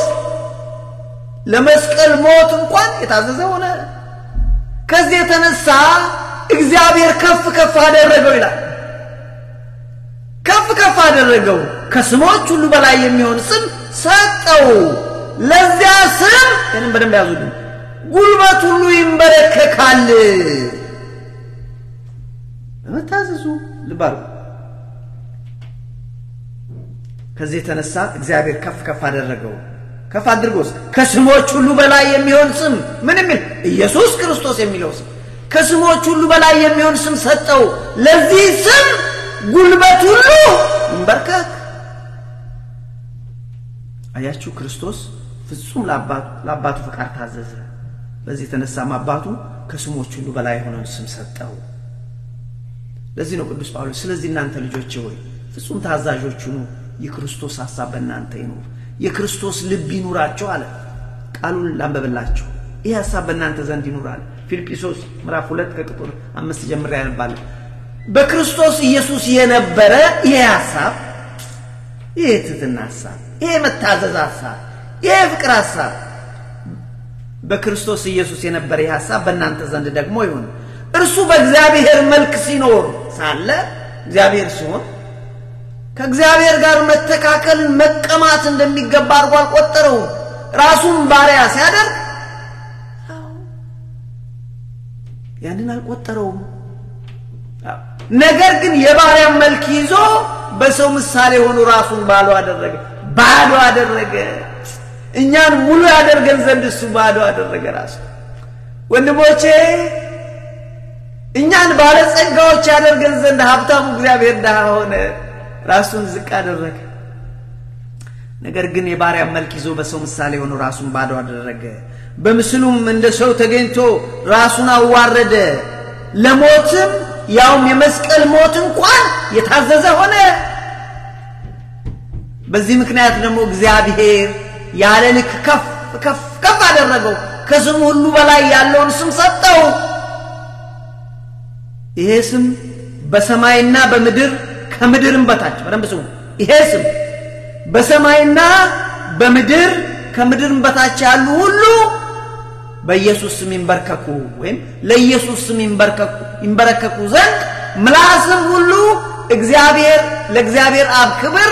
ለመስቀል ሞት እንኳን የታዘዘ ሆነ። ከዚህ የተነሳ እግዚአብሔር ከፍ ከፍ አደረገው ይላል። ከፍ ከፍ አደረገው፣ ከስሞች ሁሉ በላይ የሚሆን ስም ሰጠው። ለዚያ ስም ይህንም በደንብ ያዙልኝ፣ ጉልበት ሁሉ ይንበረከካል። በመታዘዙ ልባሉ ከዚህ የተነሳ እግዚአብሔር ከፍ ከፍ አደረገው ከፍ አድርጎስ ከስሞች ሁሉ በላይ የሚሆን ስም ምን የሚል ኢየሱስ ክርስቶስ የሚለው ስም ከስሞች ሁሉ በላይ የሚሆን ስም ሰጠው። ለዚህ ስም ጉልበት ሁሉ ይንበርከክ። አያችሁ፣ ክርስቶስ ፍጹም ለአባቱ ፈቃድ ታዘዘ። በዚህ የተነሳም አባቱ ከስሞች ሁሉ በላይ የሆነውን ስም ሰጠው። ለዚህ ነው ቅዱስ ጳውሎስ ስለዚህ እናንተ ልጆቼ ሆይ ፍጹም ታዛዦች ሁኑ፣ የክርስቶስ ሐሳብ በእናንተ ይኑር የክርስቶስ ልብ ይኑራቸው አለ። ቃሉን ላንበብላችሁ። ይህ ሐሳብ በእናንተ ዘንድ ይኑራል። ፊልጵስዩስ ምዕራፍ ሁለት ከቁጥር አምስት ጀምሬ ያነባለሁ። በክርስቶስ ኢየሱስ የነበረ ይሄ ሐሳብ፣ ይሄ የትህትና ሐሳብ፣ ይሄ የመታዘዝ ሐሳብ፣ ይሄ የፍቅር ሐሳብ በክርስቶስ ኢየሱስ የነበረ ይህ ሐሳብ በእናንተ ዘንድ ደግሞ ይሁን። እርሱ በእግዚአብሔር መልክ ሲኖር ሳለ እግዚአብሔር ሲሆን ከእግዚአብሔር ጋር መተካከልን መቀማት እንደሚገባ አድርጎ አልቆጠረውም። ራሱን ባሪያ ሲያደርግ ያንን አልቆጠረውም። ነገር ግን የባሪያን መልክ ይዞ በሰው ምሳሌ ሆኖ ራሱን ባዶ አደረገ፣ ባዶ አደረገ። እኛን ሙሉ ያደርገን ዘንድ እሱ ባዶ አደረገ ራሱ። ወንድሞቼ እኛን ባለጸጋዎች ያደርገን ዘንድ ሀብታሙ እግዚአብሔር ድሃ ሆነ፣ ራሱን ዝቅ አደረገ። ነገር ግን የባሪያን መልክ ይዞ በሰው ምሳሌ ሆኖ ራሱን ባዶ አደረገ። በምስሉም እንደ ሰው ተገኝቶ ራሱን አዋረደ፣ ለሞትም ያውም የመስቀል ሞት እንኳን የታዘዘ ሆነ። በዚህ ምክንያት ደግሞ እግዚአብሔር ያለ ልክ ከፍ ከፍ ከፍ አደረገው፣ ከስሙ ሁሉ በላይ ያለውን ስም ሰጠው። ይሄ ስም በሰማይና በምድር ከምድርም በታች በደንብ ስሙ። ይሄ ስም በሰማይና በምድር ከምድርም በታች ያሉ ሁሉ በኢየሱስ ስም ይንበርከኩ ወይም ለኢየሱስ ስም ይንበረከኩ ዘንድ ምላስም ሁሉ እግዚአብሔር ለእግዚአብሔር አብ ክብር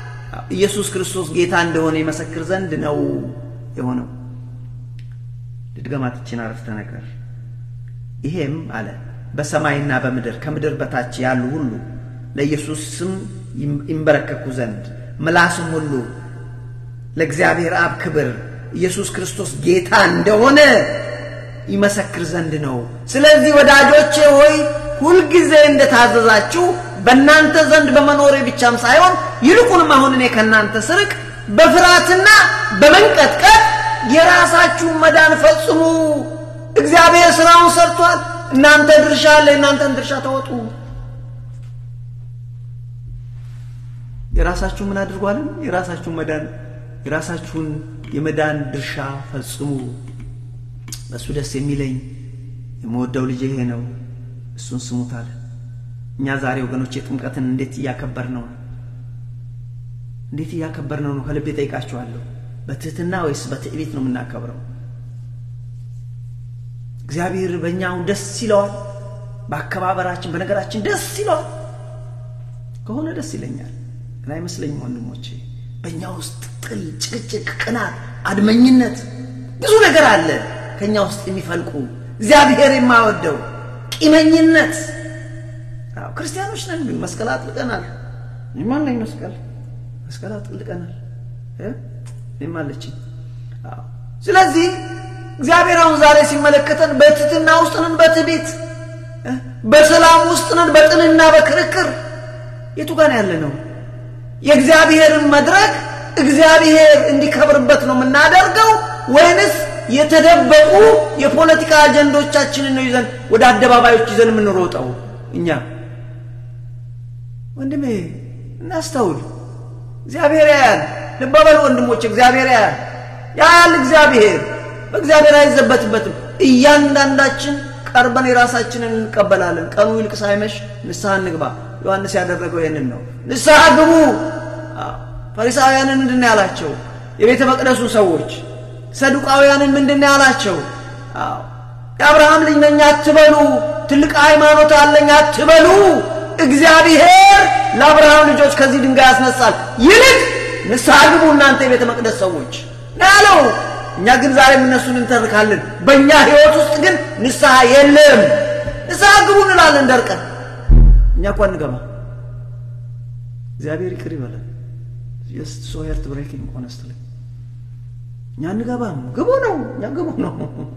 ኢየሱስ ክርስቶስ ጌታ እንደሆነ ይመሰክር ዘንድ ነው የሆነው። ልድገማት ይችን አረፍተ ነገር ይሄም አለ በሰማይና በምድር ከምድር በታች ያሉ ሁሉ ለኢየሱስ ስም ይንበረከኩ ዘንድ ምላስም ሁሉ ለእግዚአብሔር አብ ክብር ኢየሱስ ክርስቶስ ጌታ እንደሆነ ይመሰክር ዘንድ ነው። ስለዚህ ወዳጆቼ ሆይ ሁልጊዜ እንደታዘዛችሁ በእናንተ ዘንድ በመኖሬ ብቻም ሳይሆን ይልቁንም አሁን እኔ ከእናንተ ስርቅ በፍርሃትና በመንቀጥቀጥ የራሳችሁን መዳን ፈጽሙ። እግዚአብሔር ስራውን ሰርቷል። እናንተ ድርሻ አለ። እናንተን ድርሻ ተወጡ። የራሳችሁ ምን አድርጓልን? የራሳችሁን መዳን የራሳችሁን የመዳን ድርሻ ፈጽሙ። በእሱ ደስ የሚለኝ የምወደው ልጅ ይሄ ነው፣ እሱን ስሙት አለ። እኛ ዛሬ ወገኖቼ ጥምቀትን እንዴት እያከበር ነው? እንዴት እያከበር ነው ነው? ከልቤ ጠይቃችኋለሁ። በትህትና ወይስ በትዕቢት ነው የምናከብረው? እግዚአብሔር በእኛው ደስ ይለዋል? በአከባበራችን በነገራችን ደስ ይለዋል? ከሆነ ደስ ይለኛል፣ ግን አይመስለኝም ወንድሞቼ። በእኛ ውስጥ ጥል፣ ጭቅጭቅ፣ ቅናት፣ አድመኝነት ብዙ ነገር አለ ከእኛ ውስጥ የሚፈልቁ እግዚአብሔር የማወደው ቂመኝነት። አዎ ክርስቲያኖች ነን፣ ግን መስቀል አጥልቀናል። እኔም አለኝ መስቀል መስቀል አጥልቀናል። እኔም አለችኝ። ስለዚህ እግዚአብሔር አሁን ዛሬ ሲመለከተን በትህትና ውስጥ ነን፣ በትዕቢት በሰላም ውስጥ ነን፣ በጥልና በክርክር የቱ ጋር ያለ ነው? የእግዚአብሔርን መድረክ እግዚአብሔር እንዲከብርበት ነው የምናደርገው ወይንስ የተደበቁ የፖለቲካ አጀንዶቻችንን ነው ይዘን ወደ አደባባዮች ይዘን የምንሮጠው? እኛ ወንድሜ እናስተውል። እግዚአብሔር ያያል። ልብ በሉ ወንድሞች፣ እግዚአብሔር ያያል። ያያል እግዚአብሔር በእግዚአብሔር አይዘበትበትም። እያንዳንዳችን ቀርበን የራሳችንን እንቀበላለን። ቀኑ ይልቅ ሳይመሽ ንስሐ እንግባ። ዮሐንስ ያደረገው ይህንን ነው። ንስሐ ግቡ። ፈሪሳውያንን ምንድን ነው ያላቸው? የቤተ መቅደሱ ሰዎች ሰዱቃውያንን ምንድን ነው ያላቸው? የአብርሃም ልጅ ነኝ አትበሉ፣ ትልቅ ሃይማኖት አለኝ አትበሉ። እግዚአብሔር ለአብርሃም ልጆች ከዚህ ድንጋይ ያስነሳል። ይልቅ ንስሐ ግቡ እናንተ የቤተ መቅደስ ሰዎች ነው ያለው። እኛ ግን ዛሬም እነሱን እንተርካለን። በእኛ ሕይወት ውስጥ ግን ንስሐ የለም። ንስሐ ግቡ እንላለን ደርቀን። እኛ እኳ እንገባ። እግዚአብሔር ይቅር ይበላል። ጀስት ሶ ሄርት ብሬኪንግ ሆነስትሊ እኛ እንገባም። ግቡ ነው እኛ ግቡ ነው።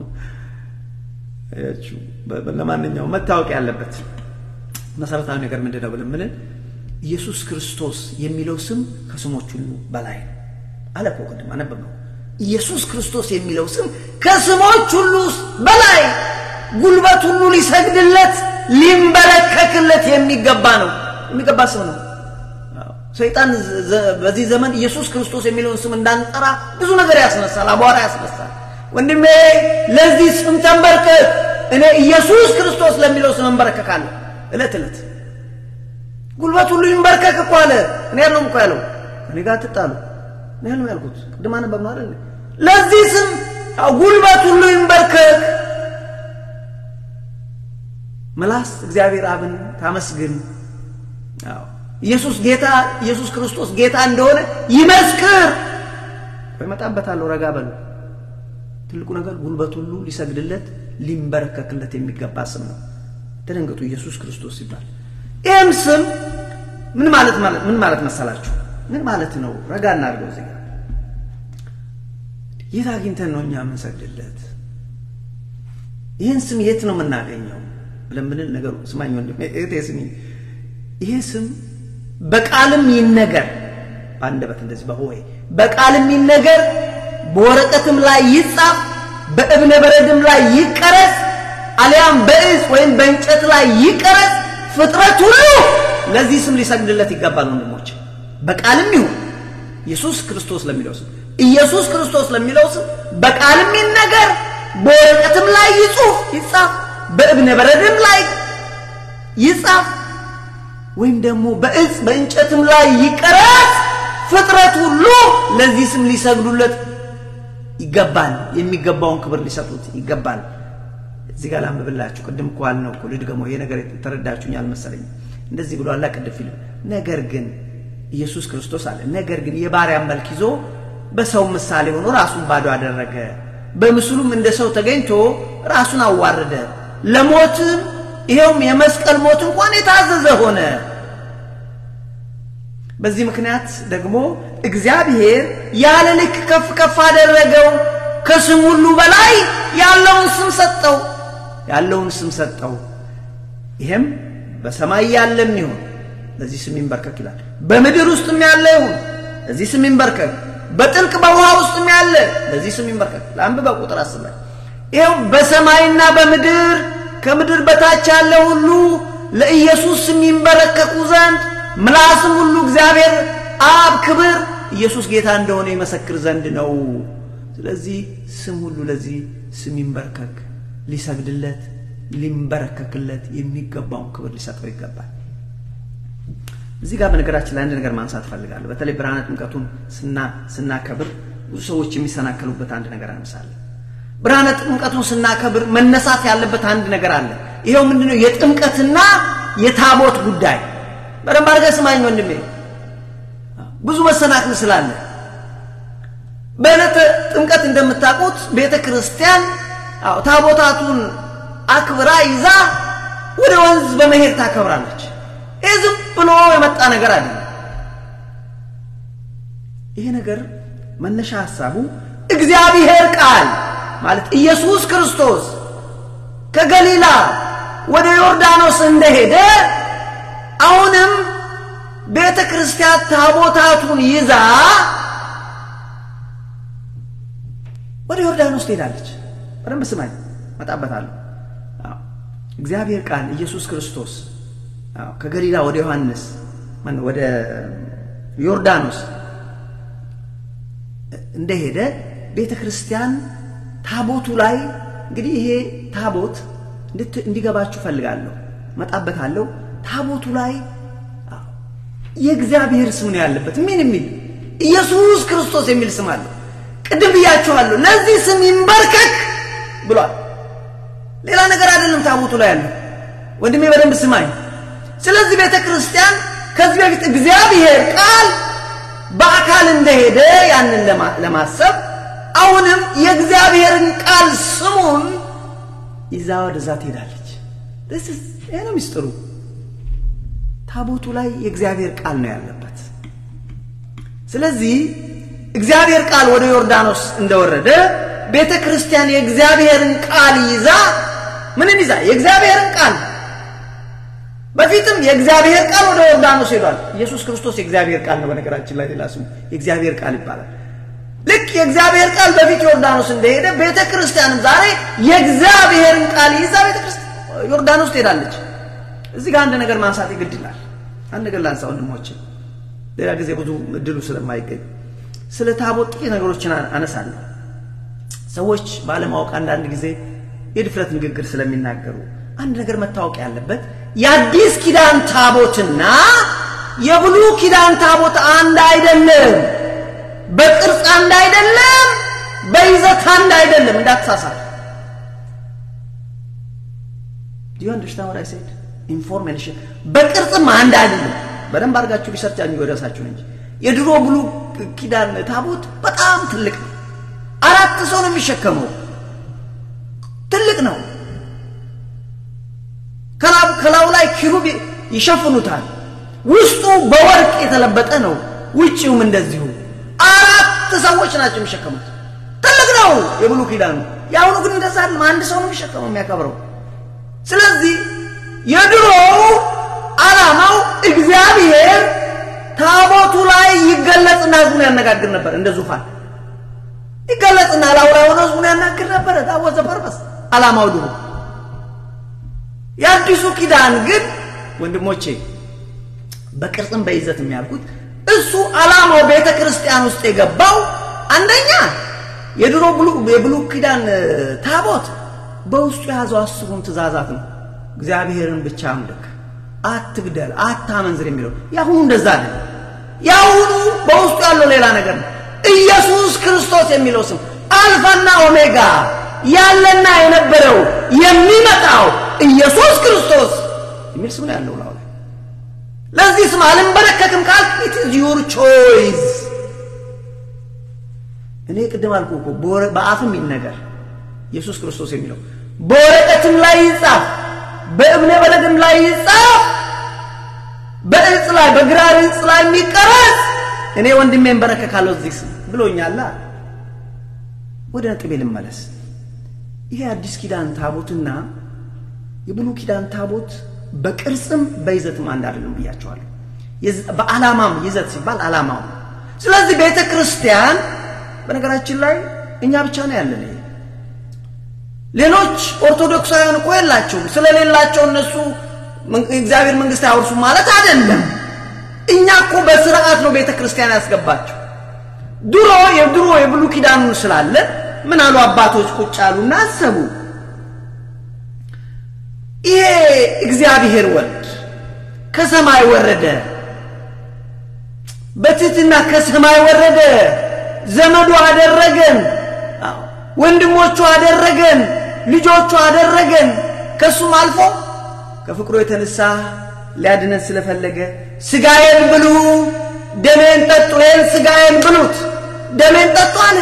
አያችሁ፣ ለማንኛውም መታወቅ ያለበት መሰረታዊ ነገር ምንድን ነው ብለን ምልን ኢየሱስ ክርስቶስ የሚለው ስም ከስሞች ሁሉ በላይ ነው አለ እኮ ቅድም አነበብነው። ኢየሱስ ክርስቶስ የሚለው ስም ከስሞች ሁሉ በላይ ጉልበት ሁሉ ሊሰግድለት ሊንበረከክለት የሚገባ ነው የሚገባ ስም ነው። ሰይጣን በዚህ ዘመን ኢየሱስ ክርስቶስ የሚለውን ስም እንዳንጠራ ብዙ ነገር ያስነሳል፣ አቧራ ያስነሳል። ወንድሜ ለዚህ ስም ተንበርከክ። እኔ ኢየሱስ ክርስቶስ ለሚለው ስም እንበረከካለሁ እለት እለት። ጉልበት ሁሉ ይንበርከክ እኮ አለ። እኔ ያለውም እኮ ያለው እኔ ጋር ትጣሉ እኔ ያለው ያልኩት ቅድም አነበብ ነው አይደል? ለዚህ ስም ጉልበት ሁሉ ይንበርከክ። ምላስ እግዚአብሔር አብን ታመስግን። አዎ ኢየሱስ ጌታ ኢየሱስ ክርስቶስ ጌታ እንደሆነ ይመስክር። እመጣበታለሁ፣ ረጋ በሉ። ትልቁ ነገር ጉልበት ሁሉ ሊሰግድለት ሊንበረከክለት የሚገባ ስም ነው። ተደንገጡ። ኢየሱስ ክርስቶስ ሲባል ይህም ስም ምን ማለት ማለት ምን ማለት መሰላችሁ? ምን ማለት ነው? ረጋ እናድርገው። እዚህ ጋር የት አግኝተን ነው እኛ የምንሰግድለት? ይህን ስም የት ነው የምናገኘው ብለን ብንል ነገሩ ስማኝ ወንድም እህቴ ስሚኝ፣ ይሄ ስም በቃልም ይነገር በአንደበት እንደዚህ በሆይ በቃልም ይነገር በወረቀትም ላይ ይጻፍ በእብነ በረድም ላይ ይቀረጽ አሊያም በእጽ ወይም በእንጨት ላይ ይቀረጽ ፍጥረት ሁሉ ለዚህ ስም ሊሰግድለት ይገባል። ወንድሞች በቃልም ይሁን ኢየሱስ ክርስቶስ ለሚለው ስም ኢየሱስ ክርስቶስ ለሚለው ስም በቃልም ይነገር በወረቀትም ላይ ይጹፍ ይጻፍ በእብነ በረድም ላይ ይጻፍ ወይም ደግሞ በእጽ በእንጨትም ላይ ይቀረጽ ፍጥረት ሁሉ ለዚህ ስም ሊሰግዱለት ይገባል። የሚገባውን ክብር ሊሰጡት ይገባል። እዚህ ጋር ላንብብላችሁ። ቅድም እኮ አልነው እኮ ልድገመው። ይሄ ነገር ተረዳችሁኝ አልመሰለኝም። እንደዚህ ብሎ አላ ቅድም ፊልም ነገር ግን ኢየሱስ ክርስቶስ አለ። ነገር ግን የባሪያን መልክ ይዞ በሰው ምሳሌ ሆኖ ራሱን ባዶ አደረገ። በምስሉም እንደ ሰው ተገኝቶ ራሱን አዋረደ፣ ለሞትም ይኸውም የመስቀል ሞት እንኳን የታዘዘ ሆነ። በዚህ ምክንያት ደግሞ እግዚአብሔር ያለ ልክ ከፍ ከፍ አደረገው፣ ከስም ሁሉ በላይ ያለውን ስም ሰጠው ያለውን ስም ሰጠው። ይሄም በሰማይ ያለም ይሁን ለዚህ ስም ይንበርከክ ይላል። በምድር ውስጥም ያለ ይሁን ለዚህ ስም ይንበርከክ፣ በጥልቅ በውሃ ውስጥም ያለ ለዚህ ስም ይንበርከክ። ለአንብበው ቁጥር አስብ ላይ ይኸው በሰማይና በምድር ከምድር በታች ያለ ሁሉ ለኢየሱስ ስም ይንበረከኩ ዘንድ ምላስም ሁሉ እግዚአብሔር አብ ክብር ኢየሱስ ጌታ እንደሆነ ይመሰክር ዘንድ ነው። ስለዚህ ስም ሁሉ ለዚህ ስም ይንበርከክ፣ ሊሰግድለት ሊንበረከክለት የሚገባውን ክብር ሊሰጠው ይገባል። እዚህ ጋር በነገራችን ላይ አንድ ነገር ማንሳት እፈልጋለሁ። በተለይ ብርሃነ ጥምቀቱን ስናከብር ብዙ ሰዎች የሚሰናከሉበት አንድ ነገር አነሳለሁ። ብርሃነ ጥምቀቱን ስናከብር መነሳት ያለበት አንድ ነገር አለ። ይኸው ምንድነው? የጥምቀትና የታቦት ጉዳይ። በደንብ አድርገህ ስማኝ ወንድሜ፣ ብዙ መሰናክል ስላለ በዕለተ ጥምቀት እንደምታውቁት ቤተ ክርስቲያን ታቦታቱን አክብራ ይዛ ወደ ወንዝ በመሄድ ታከብራለች። ይህ ዝም ብሎ የመጣ ነገር አለ። ይሄ ነገር መነሻ ሀሳቡ እግዚአብሔር ቃል ማለት ኢየሱስ ክርስቶስ ከገሊላ ወደ ዮርዳኖስ እንደሄደ አሁንም ቤተ ክርስቲያን ታቦታቱን ይዛ ወደ ዮርዳኖስ ትሄዳለች። በደንብ ስማኝ፣ መጣበታለሁ። እግዚአብሔር ቃል ኢየሱስ ክርስቶስ ከገሊላ ወደ ዮሐንስ ወደ ዮርዳኖስ እንደሄደ ቤተ ክርስቲያን ታቦቱ ላይ እንግዲህ ይሄ ታቦት እንዲገባችሁ ፈልጋለሁ፣ መጣበታለሁ። ታቦቱ ላይ የእግዚአብሔር ስም ነው ያለበት። ምን የሚል ኢየሱስ ክርስቶስ የሚል ስም አለው። ቅድም ብያችኋለሁ፣ ለዚህ ስም ይንበርከክ ብሏል። ሌላ ነገር አይደለም ታቦቱ ላይ ያለው። ወንድሜ በደንብ ስማኝ። ስለዚህ ቤተ ክርስቲያን ከዚህ በፊት እግዚአብሔር ቃል በአካል እንደሄደ ያንን ለማሰብ አሁንም የእግዚአብሔርን ቃል ስሙን ይዛ ወደዛ ትሄዳለች። ይሄ ነው ሚስጥሩ። ታቦቱ ላይ የእግዚአብሔር ቃል ነው ያለበት። ስለዚህ እግዚአብሔር ቃል ወደ ዮርዳኖስ እንደወረደ ቤተ ክርስቲያን የእግዚአብሔርን ቃል ይዛ ምንን ይዛ? የእግዚአብሔርን ቃል በፊትም የእግዚአብሔር ቃል ወደ ዮርዳኖስ ሄዷል። ኢየሱስ ክርስቶስ የእግዚአብሔር ቃል ነው። በነገራችን ላይ ሌላ ስሙ የእግዚአብሔር ቃል ይባላል። ልክ የእግዚአብሔር ቃል በፊት ዮርዳኖስ እንደሄደ ቤተ ክርስቲያንም ዛሬ የእግዚአብሔርን ቃል ይዛ ቤተ ክርስቲያን ዮርዳኖስ ትሄዳለች። እዚህ ጋር አንድ ነገር ማንሳት ግድ ይላል። አንድ ነገር ላንሳ ወንድሞችን፣ ሌላ ጊዜ ብዙ እድሉ ስለማይገኝ ስለ ታቦት ጥቂት ነገሮችን አነሳለሁ። ሰዎች ባለማወቅ አንዳንድ ጊዜ የድፍረት ንግግር ስለሚናገሩ አንድ ነገር መታወቅ ያለበት የአዲስ ኪዳን ታቦትና የብሉይ ኪዳን ታቦት አንድ አይደለም። በቅርጽ አንድ አይደለም። በይዘት አንድ አይደለም። እንዳትሳሳት። ዲዩ አንደርስታንድ ዋት አይ ሴድ ኢንፎርሜሽን በቅርጽም አንድ አይደለም። በደንብ አድርጋችሁ ሪሰርች አድርጉ የራሳችሁን እንጂ የድሮ ብሉይ ኪዳን ታቦት በጣም ትልቅ ነው። አራት ሰው ነው የሚሸከመው። ትልቅ ነው። ከላዩ ላይ ኪሩብ ይሸፍኑታል። ውስጡ በወርቅ የተለበጠ ነው። ውጭውም እንደዚሁ አራት ሰዎች ናቸው የሚሸከሙት። ትልቅ ነው የብሉይ ኪዳኑ። የአሁኑ ግን እንደዛ አይደለም። አንድ ሰው ነው የሚሸከመው የሚያከብረው። ስለዚህ የድሮው ዓላማው እግዚአብሔር ታቦቱ ላይ ይገለጽና ህዝቡን ያነጋግር ነበር። እንደ ዙፋን ይገለጽና ላዩ ላይ ሆኖ ህዝቡን ያናግር ነበረ። ታቦት ዘፐርበስ ዓላማው ድሮ የአዲሱ ኪዳን ግን ወንድሞቼ በቅርጽም በይዘት የሚያልኩት እሱ ዓላማው ቤተ ክርስቲያን ውስጥ የገባው አንደኛ የድሮ የብሉይ ኪዳን ታቦት በውስጡ የያዘው አስሩን ትእዛዛት ነው። እግዚአብሔርን ብቻ አምልክ፣ አትግደል፣ አታመንዝር የሚለው የአሁኑ እንደዛ አለ። የአሁኑ በውስጡ ያለው ሌላ ነገር ነው። ኢየሱስ ክርስቶስ የሚለው ስም አልፋና ኦሜጋ ያለና የነበረው የሚመጣው ኢየሱስ ክርስቶስ የሚል ስም ነው ያለው ላው ላይ። ለዚህ ስም አልንበረከክም ካልክ ኢት ኢዝ ዩር ቾይስ። እኔ ቅድም አልኩ እኮ በአፍም ይነገር ኢየሱስ ክርስቶስ የሚለው በወረቀትም ላይ ይጻፍ፣ በእብነ በረድም ላይ ይጻፍ፣ በእጽ ላይ በግራር እጽ ላይ የሚቀረጽ እኔ ወንድሜን በረከካለሁ እዚህ ስም ብሎኛላ። ወደ ነጥቤ ልመለስ። ይሄ አዲስ ኪዳን ታቦትና የብሉይ ኪዳን ታቦት በቅርጽም በይዘትም አንድ አይደለም ብያቸዋለሁ። በዓላማም ይዘት ሲባል ዓላማው ስለዚህ ቤተ ክርስቲያን በነገራችን ላይ እኛ ብቻ ነው ያለን። ሌሎች ኦርቶዶክሳውያን እኮ የላቸውም። ስለሌላቸው እነሱ እግዚአብሔር መንግስት አያወርሱም ማለት አይደለም። እኛ እኮ በስርዓት ነው ቤተ ክርስቲያን ያስገባቸው። ድሮ የድሮ የብሉይ ኪዳኑን ስላለ ምን አሉ አባቶች ቁጭ አሉና አሰቡ። ይሄ እግዚአብሔር ወልድ ከሰማይ ወረደ፣ በትህትና ከሰማይ ወረደ፣ ዘመዱ አደረገን፣ ወንድሞቹ አደረገን፣ ልጆቹ አደረገን። ከሱም አልፎ ከፍቅሩ የተነሳ ሊያድነን ስለፈለገ ስጋዬን ብሉ፣ ደሜን ጠጡ፣ ይህን ስጋዬን ብሉት፣ ደሜን ጠጡ አለ።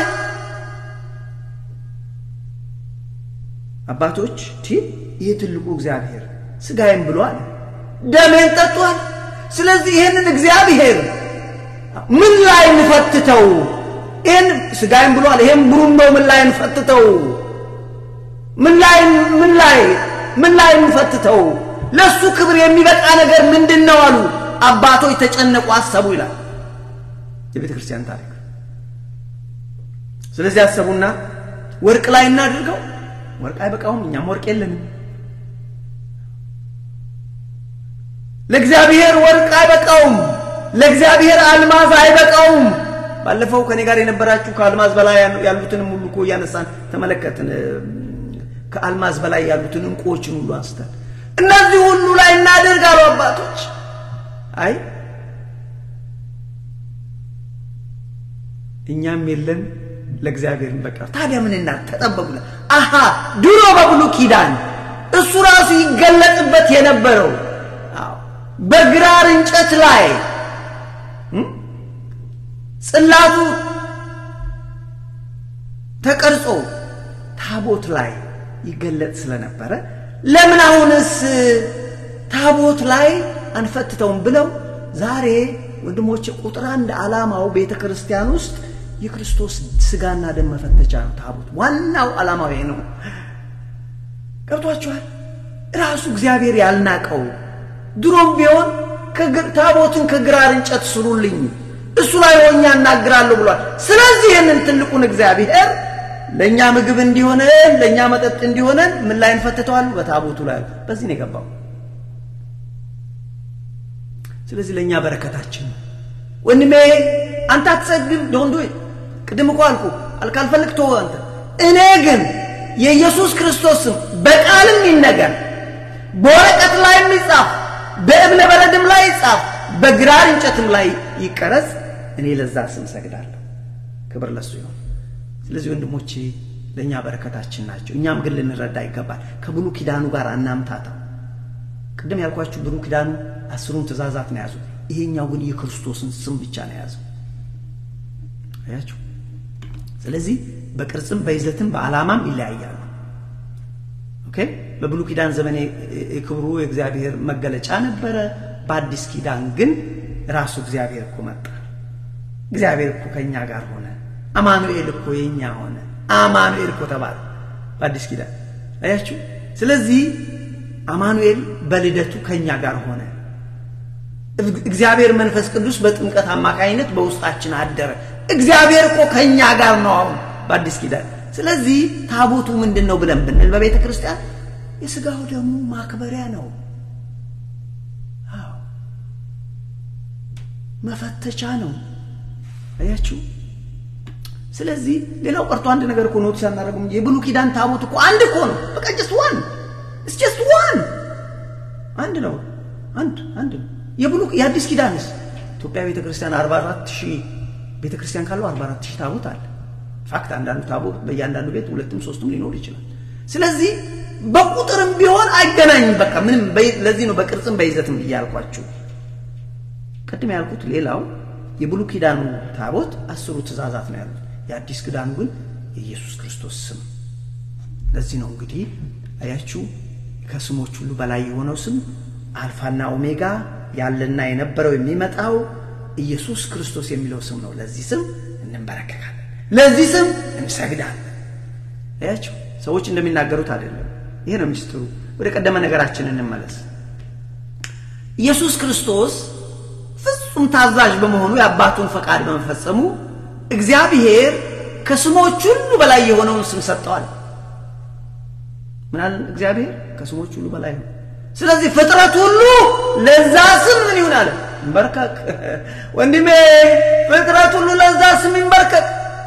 አባቶች ቲ ይህ ትልቁ እግዚአብሔር ስጋዬን ብሎ አለ፣ ደሜን ጠጡ አለ። ስለዚህ ይህንን እግዚአብሔር ምን ላይ እንፈትተው? ይህን ስጋዬን ብሎ አለ። ይህን ብሩን ነው ምን ላይ እንፈትተው? ምን ላይ ምን ላይ ምን ላይ እንፈትተው? ለሱ ክብር የሚበቃ ነገር ምንድን ነው አሉ አባቶች ተጨነቁ፣ አሰቡ ይላል የቤተ ክርስቲያን ታሪክ። ስለዚህ አሰቡና ወርቅ ላይ እናድርገው። ወርቅ አይበቃውም፣ እኛም ወርቅ የለንም። ለእግዚአብሔር ወርቅ አይበቃውም፣ ለእግዚአብሔር አልማዝ አይበቃውም። ባለፈው ከኔ ጋር የነበራችሁ ከአልማዝ በላይ ያሉትንም ሁሉ እኮ እያነሳን ተመለከትን። ከአልማዝ በላይ ያሉትን እንቁዎችን ሁሉ አንስተን እነዚህ ሁሉ ላይ እናደርጋሉ አባቶች። አይ እኛም የለን ለእግዚአብሔር በቃ ታዲያ ምን እና ተጠበቁ። አሃ ድሮ በብሉይ ኪዳን እሱ ራሱ ይገለጥበት የነበረው በግራር እንጨት ላይ ጽላቱ ተቀርጾ ታቦት ላይ ይገለጥ ስለነበረ ለምን አሁንስ ታቦት ላይ አንፈትተውም ብለው ዛሬ ወንድሞቼ ቁጥር አንድ ዓላማው ቤተ ክርስቲያን ውስጥ የክርስቶስ ስጋና ደም መፈተቻ ነው። ታቦት ዋናው ዓላማው ይሄ ነው። ገብቷችኋል? ራሱ እግዚአብሔር ያልናቀው ድሮም ቢሆን ታቦትን ከግራር እንጨት ስሩልኝ እሱ ላይ ሆኛ እናግራለሁ ብሏል። ስለዚህ ይህንን ትልቁን እግዚአብሔር ለእኛ ምግብ እንዲሆነን ለእኛ መጠጥ እንዲሆነን ምን ላይ እንፈትተዋል? በታቦቱ ላይ። በዚህ ነው የገባው። ስለዚህ ለእኛ በረከታችን ወንድሜ አንተ አትጸግብ ዶንዶ ቅድም እኮ አልኩ ካልፈልግ ተወው አንተ። እኔ ግን የኢየሱስ ክርስቶስም በቃልም ይነገር በወረቀት ላይ የሚጻፍ በእብነ በረድም ላይ ይጻፍ በግራር እንጨትም ላይ ይቀረጽ፣ እኔ ለዛ ስም ሰግዳለሁ። ክብር ለሱ ይሁን። ስለዚህ ወንድሞቼ ለእኛ በረከታችን ናቸው። እኛም ግን ልንረዳ ይገባል። ከብሉይ ኪዳኑ ጋር አናምታታው። ቅድም ያልኳችሁ ብሉይ ኪዳኑ አስሩን ትእዛዛት ነው የያዙ። ይሄኛው ግን የክርስቶስን ስም ብቻ ነው የያዘው። አያችሁ። ስለዚህ በቅርጽም በይዘትም በዓላማም ይለያያሉ። ኦኬ። በብሉይ ኪዳን ዘመን የክብሩ የእግዚአብሔር መገለጫ ነበረ። በአዲስ ኪዳን ግን ራሱ እግዚአብሔር እኮ መጣ። እግዚአብሔር እኮ ከእኛ ጋር ሆነ። አማኑኤል እኮ የኛ ሆነ። አማኑኤል እኮ ተባለ በአዲስ ኪዳን አያችሁ። ስለዚህ አማኑኤል በልደቱ ከእኛ ጋር ሆነ። እግዚአብሔር መንፈስ ቅዱስ በጥምቀት አማካኝነት በውስጣችን አደረ። እግዚአብሔር እኮ ከእኛ ጋር ነው አሁን በአዲስ ኪዳን። ስለዚህ ታቦቱ ምንድን ነው ብለን ብንል በቤተ ክርስቲያን የሥጋው ደግሞ ማክበሪያ ነው። አዎ መፈተቻ ነው። አያችሁ። ስለዚህ ሌላው ቀርቶ አንድ ነገር እኮ ኖቲስ አናደርግም። የብሉይ ኪዳን ታቦት እኮ አንድ እኮ ነው። በቃ ጀስት ዋን ኢትስ ጀስት ዋን አንድ ነው። አንድ አንድ ነው። የብሉይ የአዲስ ኪዳንስ ኢትዮጵያ ቤተ ክርስቲያን 44 ሺህ ቤተ ክርስቲያን ካለው 44 ሺህ ታቦት አለ። ፋክት አንዳንዱ ታቦት በእያንዳንዱ ቤት ሁለትም ሶስትም ሊኖር ይችላል። ስለዚህ በቁጥርም ቢሆን አይገናኝም። በቃ ምንም ለዚህ ነው በቅርጽም በይዘትም እያልኳችሁ ቅድም ያልኩት። ሌላው የብሉይ ኪዳኑ ታቦት አስሩ ትእዛዛት ነው ያሉት። የአዲስ ኪዳኑ ግን የኢየሱስ ክርስቶስ ስም። ለዚህ ነው እንግዲህ አያችሁ ከስሞች ሁሉ በላይ የሆነው ስም አልፋና ኦሜጋ ያለና የነበረው የሚመጣው ኢየሱስ ክርስቶስ የሚለው ስም ነው። ለዚህ ስም እንንበረከካለን፣ ለዚህ ስም እንሰግዳለን። አያችሁ ሰዎች እንደሚናገሩት አይደለም። ይሄ ነው ሚስጥሩ። ወደ ቀደመ ነገራችን እንመለስ። ኢየሱስ ክርስቶስ ፍጹም ታዛዥ በመሆኑ የአባቱን ፈቃድ በመፈጸሙ እግዚአብሔር ከስሞች ሁሉ በላይ የሆነውን ስም ሰጠዋል። ምናል እግዚአብሔር ከስሞች ሁሉ በላይ ነው። ስለዚህ ፍጥረት ሁሉ ለዛ ስም ምን ይሁን አለ ይንበርከክ። ወንድሜ ፍጥረት ሁሉ ለዛ ስም ይንበርከክ።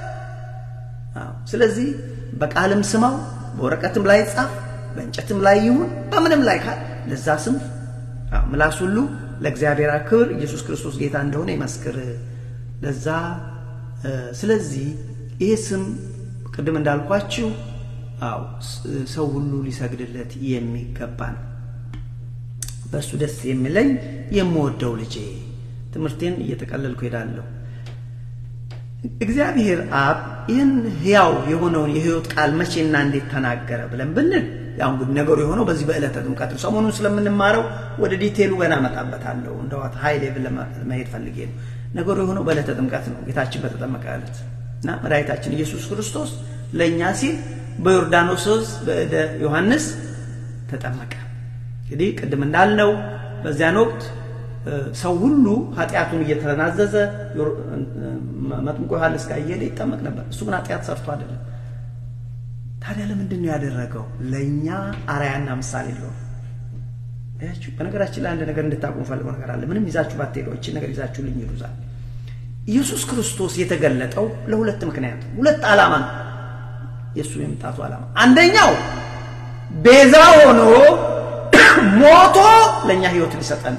ስለዚህ በቃልም ስማው፣ በወረቀትም ላይ ጻፍ፣ በእንጨትም ላይ ይሁን በምንም ላይ ካል ለዛ ስም ምላስ ሁሉ ለእግዚአብሔር ክብር ኢየሱስ ክርስቶስ ጌታ እንደሆነ ይመስክር። ለዛ ስለዚህ ይህ ስም ቅድም እንዳልኳችሁ አው ሰው ሁሉ ሊሰግድለት የሚገባ ነው። በእሱ ደስ የሚለኝ የምወደው ልጄ። ትምህርቴን እየጠቀለልኩ ሄዳለሁ። እግዚአብሔር አብ ይህን ሕያው የሆነውን የሕይወት ቃል መቼና እንዴት ተናገረ ብለን ብንል ያው እንግዲህ ነገሩ የሆነው በዚህ በዕለተ ጥምቀት ነው። ሰሞኑን ስለምንማረው ወደ ዲቴሉ ገና እመጣበታለሁ። እንደዋት ሀይ ሌቭል ለመሄድ ፈልጌ ነው። ነገሩ የሆነው በዕለተ ጥምቀት ነው። ጌታችን በተጠመቀ ዕለት እና መድኃኒታችን ኢየሱስ ክርስቶስ ለእኛ ሲል በዮርዳኖስ ወንዝ በእደ ዮሐንስ ተጠመቀ። እንግዲህ ቅድም እንዳልነው በዚያን ወቅት ሰው ሁሉ ኃጢአቱን እየተናዘዘ መጥምቆ ዮሐንስ ጋር እየሄደ ይጠመቅ ነበር። እሱ ግን ኃጢአት ሰርቶ አይደለም። ታዲያ ለምንድን ነው ያደረገው? ለእኛ አርአያና ምሳሌ ሊሆን ያችሁ። በነገራችን ላይ አንድ ነገር እንድታቁ ፈልገው ነገር አለ። ምንም ይዛችሁ ባትሄዱ ይህችን ነገር ይዛችሁ ልኝ ይሉዛል። ኢየሱስ ክርስቶስ የተገለጠው ለሁለት ምክንያት ሁለት ዓላማ ነው የእሱ የመምጣቱ ዓላማ። አንደኛው ቤዛ ሆኖ ሞቶ ለእኛ ህይወት ሊሰጠን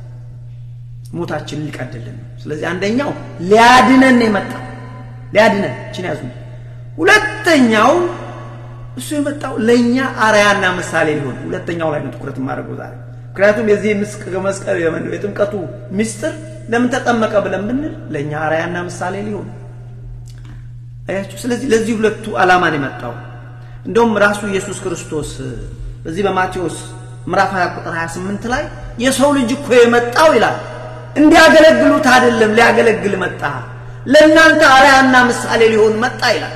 ሞታችንን ሊቀድልን ነው። ስለዚህ አንደኛው ሊያድነን የመጣ ሊያድነን ችን ያዙ። ሁለተኛው እሱ የመጣው ለእኛ አርአያና ምሳሌ ሊሆን ሁለተኛው ላይ ነው ትኩረት የማደርገው ዛሬ። ምክንያቱም የዚህ መስቀል የጥምቀቱ ምስጢር ለምን ተጠመቀ ብለን ብንል ለእኛ አርአያና ምሳሌ ሊሆን አያችሁ። ስለዚህ ለዚህ ሁለቱ ዓላማን የመጣው እንደውም ራሱ ኢየሱስ ክርስቶስ በዚህ በማቴዎስ ምዕራፍ 20 ቁጥር 28 ላይ የሰው ልጅ እኮ የመጣው ይላል እንዲያገለግሉት አይደለም ሊያገለግል መጣ፣ ለእናንተ አርአያና ምሳሌ ሊሆን መጣ ይላል።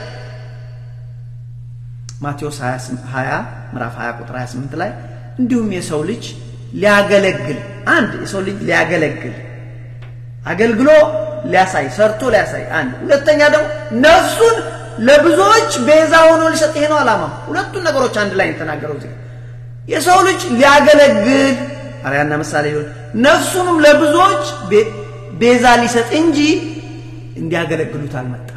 ማቴዎስ 20 ምዕራፍ 20 ቁጥር 28 ላይ እንዲሁም የሰው ልጅ ሊያገለግል አንድ የሰው ልጅ ሊያገለግል አገልግሎ ሊያሳይ ሰርቶ ሊያሳይ አንድ ሁለተኛ ደግሞ ነፍሱን ለብዙዎች ቤዛ ሆኖ ሊሰጥ ይሄ ነው ዓላማ። ሁለቱን ነገሮች አንድ ላይ የተናገረው እዚህ የሰው ልጅ ሊያገለግል አርአያና ምሳሌ ሊሆን ነፍሱንም ለብዙዎች ቤዛ ሊሰጥ እንጂ እንዲያገለግሉት አልመጣም።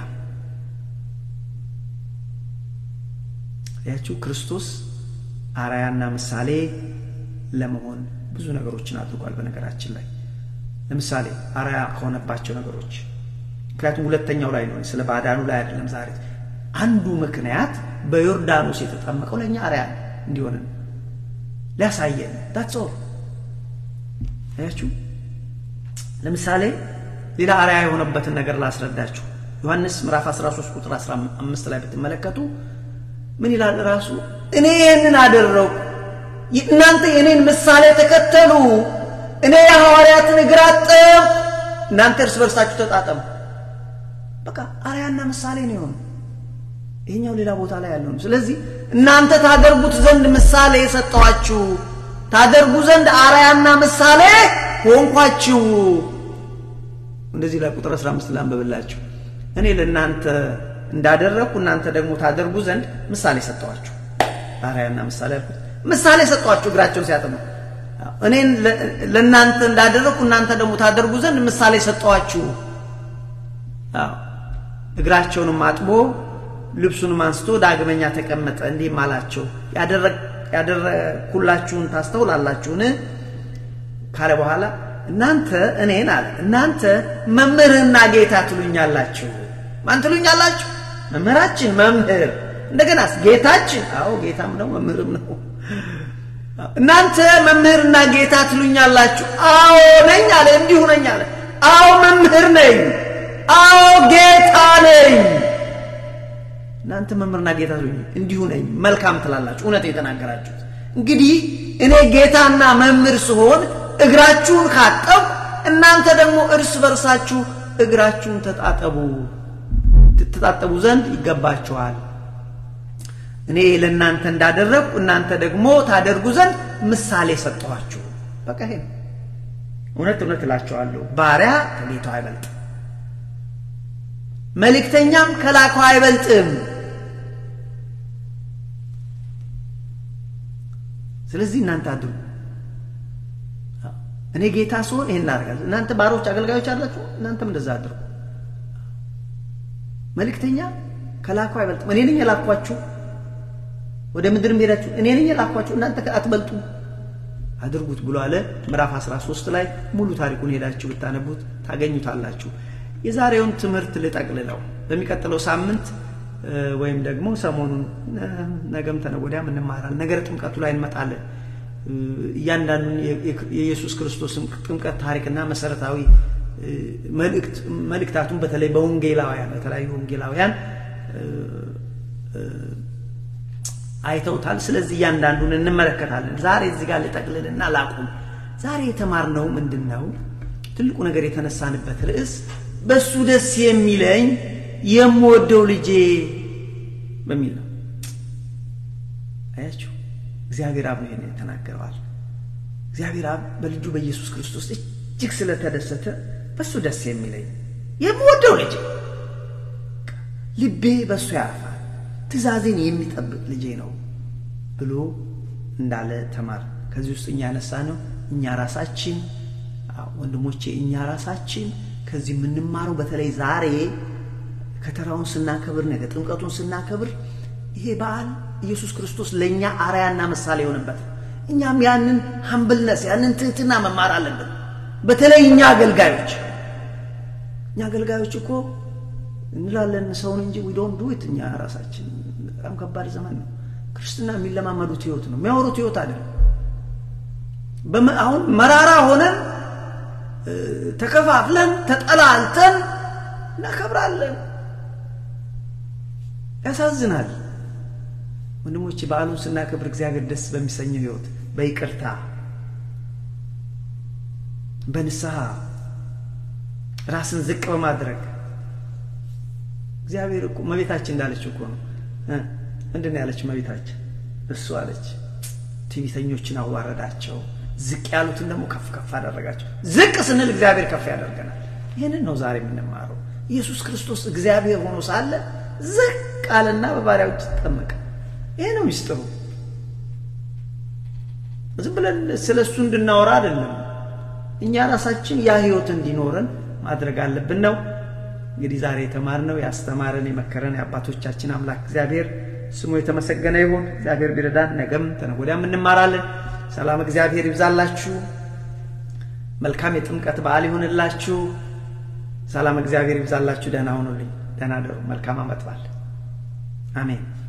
ያችሁ ክርስቶስ አርአያና ምሳሌ ለመሆን ብዙ ነገሮችን አድርጓል። በነገራችን ላይ ለምሳሌ አርአያ ከሆነባቸው ነገሮች ምክንያቱም ሁለተኛው ላይ ነው፣ ስለ ባዳኑ ላይ አይደለም ዛሬ። አንዱ ምክንያት በዮርዳኖስ የተጠመቀው ለእኛ አርአያ እንዲሆንን ሊያሳየን ዳትስ ኦል አያችሁ። ለምሳሌ ሌላ አርአያ የሆነበትን ነገር ላስረዳችሁ። ዮሐንስ ምዕራፍ 13 ቁጥር 15 ላይ ብትመለከቱ ምን ይላል ራሱ? እኔ ይህንን አደረው እናንተ የእኔን ምሳሌ ተከተሉ፣ እኔ የሐዋርያትን እግር አጠብኩ፣ እናንተ እርስ በርሳችሁ ተጣጠሙ። በቃ አርአያና ምሳሌ ነው የሆኑ። ይሄኛው ሌላ ቦታ ላይ ያለው ነው። ስለዚህ እናንተ ታደርጉት ዘንድ ምሳሌ የሰጠኋችሁ ታደርጉ ዘንድ አርአያና ምሳሌ ሆንኳችሁ። እንደዚህ ላይ ቁጥር 15 ላንብብላችሁ። እኔ ለእናንተ እንዳደረግኩ እናንተ ደግሞ ታደርጉ ዘንድ ምሳሌ ሰጠኋችሁ። አርአያና ምሳሌ አልኩት። ምሳሌ ሰጠኋችሁ እግራቸውን ሲያጥቡ። እኔን ለእናንተ እንዳደረግኩ እናንተ ደግሞ ታደርጉ ዘንድ ምሳሌ ሰጠኋችሁ። እግራቸውንም አጥቦ ልብሱንም አንስቶ ዳግመኛ ተቀመጠ፣ እንዲህም አላቸው ያደረግኩላችሁን ታስተውላላችሁን? ካለ በኋላ እናንተ እኔን አለ እናንተ መምህርና ጌታ ትሉኛላችሁ። ማን ትሉኛላችሁ? መምህራችን መምህር፣ እንደገናስ ጌታችን። አዎ ጌታም ነው መምህርም ነው። እናንተ መምህርና ጌታ ትሉኛላችሁ። አዎ ነኝ አለ። እንዲሁ ነኝ አለ። አዎ መምህር ነኝ። አዎ ጌታ ነኝ። እናንተ መምህርና ጌታ እንዲሁ ነኝ መልካም ትላላችሁ፣ እውነት የተናገራችሁት። እንግዲህ እኔ ጌታና መምህር ስሆን እግራችሁን ካጠቡ እናንተ ደግሞ እርስ በርሳችሁ እግራችሁን ተጣጠቡ ትታጠቡ ዘንድ ይገባችኋል። እኔ ለእናንተ እንዳደረግኩ እናንተ ደግሞ ታደርጉ ዘንድ ምሳሌ ሰጠኋችሁ። በቃ ይሄ እውነት እውነት እላችኋለሁ ባሪያ ከጌታው አይበልጥም፣ መልእክተኛም ከላከው አይበልጥም። ስለዚህ እናንተ አድርጉ። እኔ ጌታ ስሆን ይሄን እናደርጋለሁ። እናንተ ባሮች አገልጋዮች አላችሁ፣ እናንተም እንደዛ አድርጉ። መልእክተኛ ከላከው አይበልጥም። እኔ ነኝ የላኳችሁ ወደ ምድር ሄዳችሁ እኔ ነኝ የላኳችሁ እናንተ አትበልጡ አድርጉት ብሎ አለ። ምዕራፍ 13 ላይ ሙሉ ታሪኩን ሄዳችሁ ብታነቡት ታገኙታላችሁ። የዛሬውን ትምህርት ልጠቅልለው። በሚቀጥለው ሳምንት ወይም ደግሞ ሰሞኑን ነገም ተነገ ወዲያም እንማራለን። ነገረ ጥምቀቱ ላይ እንመጣለን። እያንዳንዱን የኢየሱስ ክርስቶስን ጥምቀት ታሪክና መሰረታዊ መልእክታቱን በተለይ በወንጌላውያን በተለያዩ ወንጌላውያን አይተውታል። ስለዚህ እያንዳንዱን እንመለከታለን። ዛሬ እዚህ ጋር ልጠቅልልና ላቁም። ዛሬ የተማርነው ምንድን ነው? ትልቁ ነገር የተነሳንበት ርዕስ በእሱ ደስ የሚለኝ የምወደው ልጄ በሚል ነው። አያችሁ፣ እግዚአብሔር አብ ነው ይሄን የተናገረዋል። እግዚአብሔር አብ በልጁ በኢየሱስ ክርስቶስ እጅግ ስለተደሰተ በእሱ ደስ የሚለኝ የምወደው ልጄ ልቤ በእሱ ያርፋል ትእዛዜን የሚጠብቅ ልጄ ነው ብሎ እንዳለ ተማር። ከዚህ ውስጥ እኛ ያነሳ ነው እኛ ራሳችን ወንድሞቼ፣ እኛ ራሳችን ከዚህ የምንማረው በተለይ ዛሬ ከተራውን ስናከብር፣ ነገ ጥምቀቱን ስናከብር ይሄ በዓል ኢየሱስ ክርስቶስ ለእኛ አርያና ምሳሌ የሆነበት እኛም ያንን ሀምብልነስ ያንን ትህትና መማር አለብን። በተለይ እኛ አገልጋዮች እኛ አገልጋዮች እኮ እንላለን ሰውን እንጂ ዊ ዶንት ዱ ኢት። እኛ ራሳችን በጣም ከባድ ዘመን ነው። ክርስትና የሚለማመዱት ህይወት ነው፣ የሚያወሩት ህይወት አይደለም። አሁን መራራ ሆነን ተከፋፍለን ተጠላልተን እናከብራለን። ያሳዝናል ወንድሞቼ። በዓሉን ስናከብር እግዚአብሔር ደስ በሚሰኘው ህይወት በይቅርታ በንስሐ ራስን ዝቅ በማድረግ እግዚአብሔር እኮ መቤታችን እንዳለች እኮ ነው። ምንድን ነው ያለች መቤታችን? እሱ አለች ትዕቢተኞችን አዋረዳቸው፣ ዝቅ ያሉትን ደግሞ ከፍ ከፍ አደረጋቸው። ዝቅ ስንል እግዚአብሔር ከፍ ያደርገናል። ይህንን ነው ዛሬ የምንማረው። ኢየሱስ ክርስቶስ እግዚአብሔር ሆኖ ሳለ ዝቅ አለና በባሪያዎች ተጠመቀ። ይሄ ነው ሚስጥሩ። ዝም ብለን ስለ እሱ እንድናወራ አይደለም። እኛ ራሳችን ያ ህይወት እንዲኖረን ማድረግ አለብን ነው እንግዲህ ዛሬ የተማርነው ያስተማረን የመከረን የአባቶቻችን አምላክ እግዚአብሔር ስሙ የተመሰገነ ይሁን። እግዚአብሔር ቢረዳን ነገም ተነገ ወዲያም እንማራለን። ሰላም እግዚአብሔር ይብዛላችሁ። መልካም የጥምቀት በዓል ይሁንላችሁ። ሰላም እግዚአብሔር ይብዛላችሁ። ደህና ሁኑልኝ። ደህና ደሩ። መልካም ዓመት በዓል። አሜን።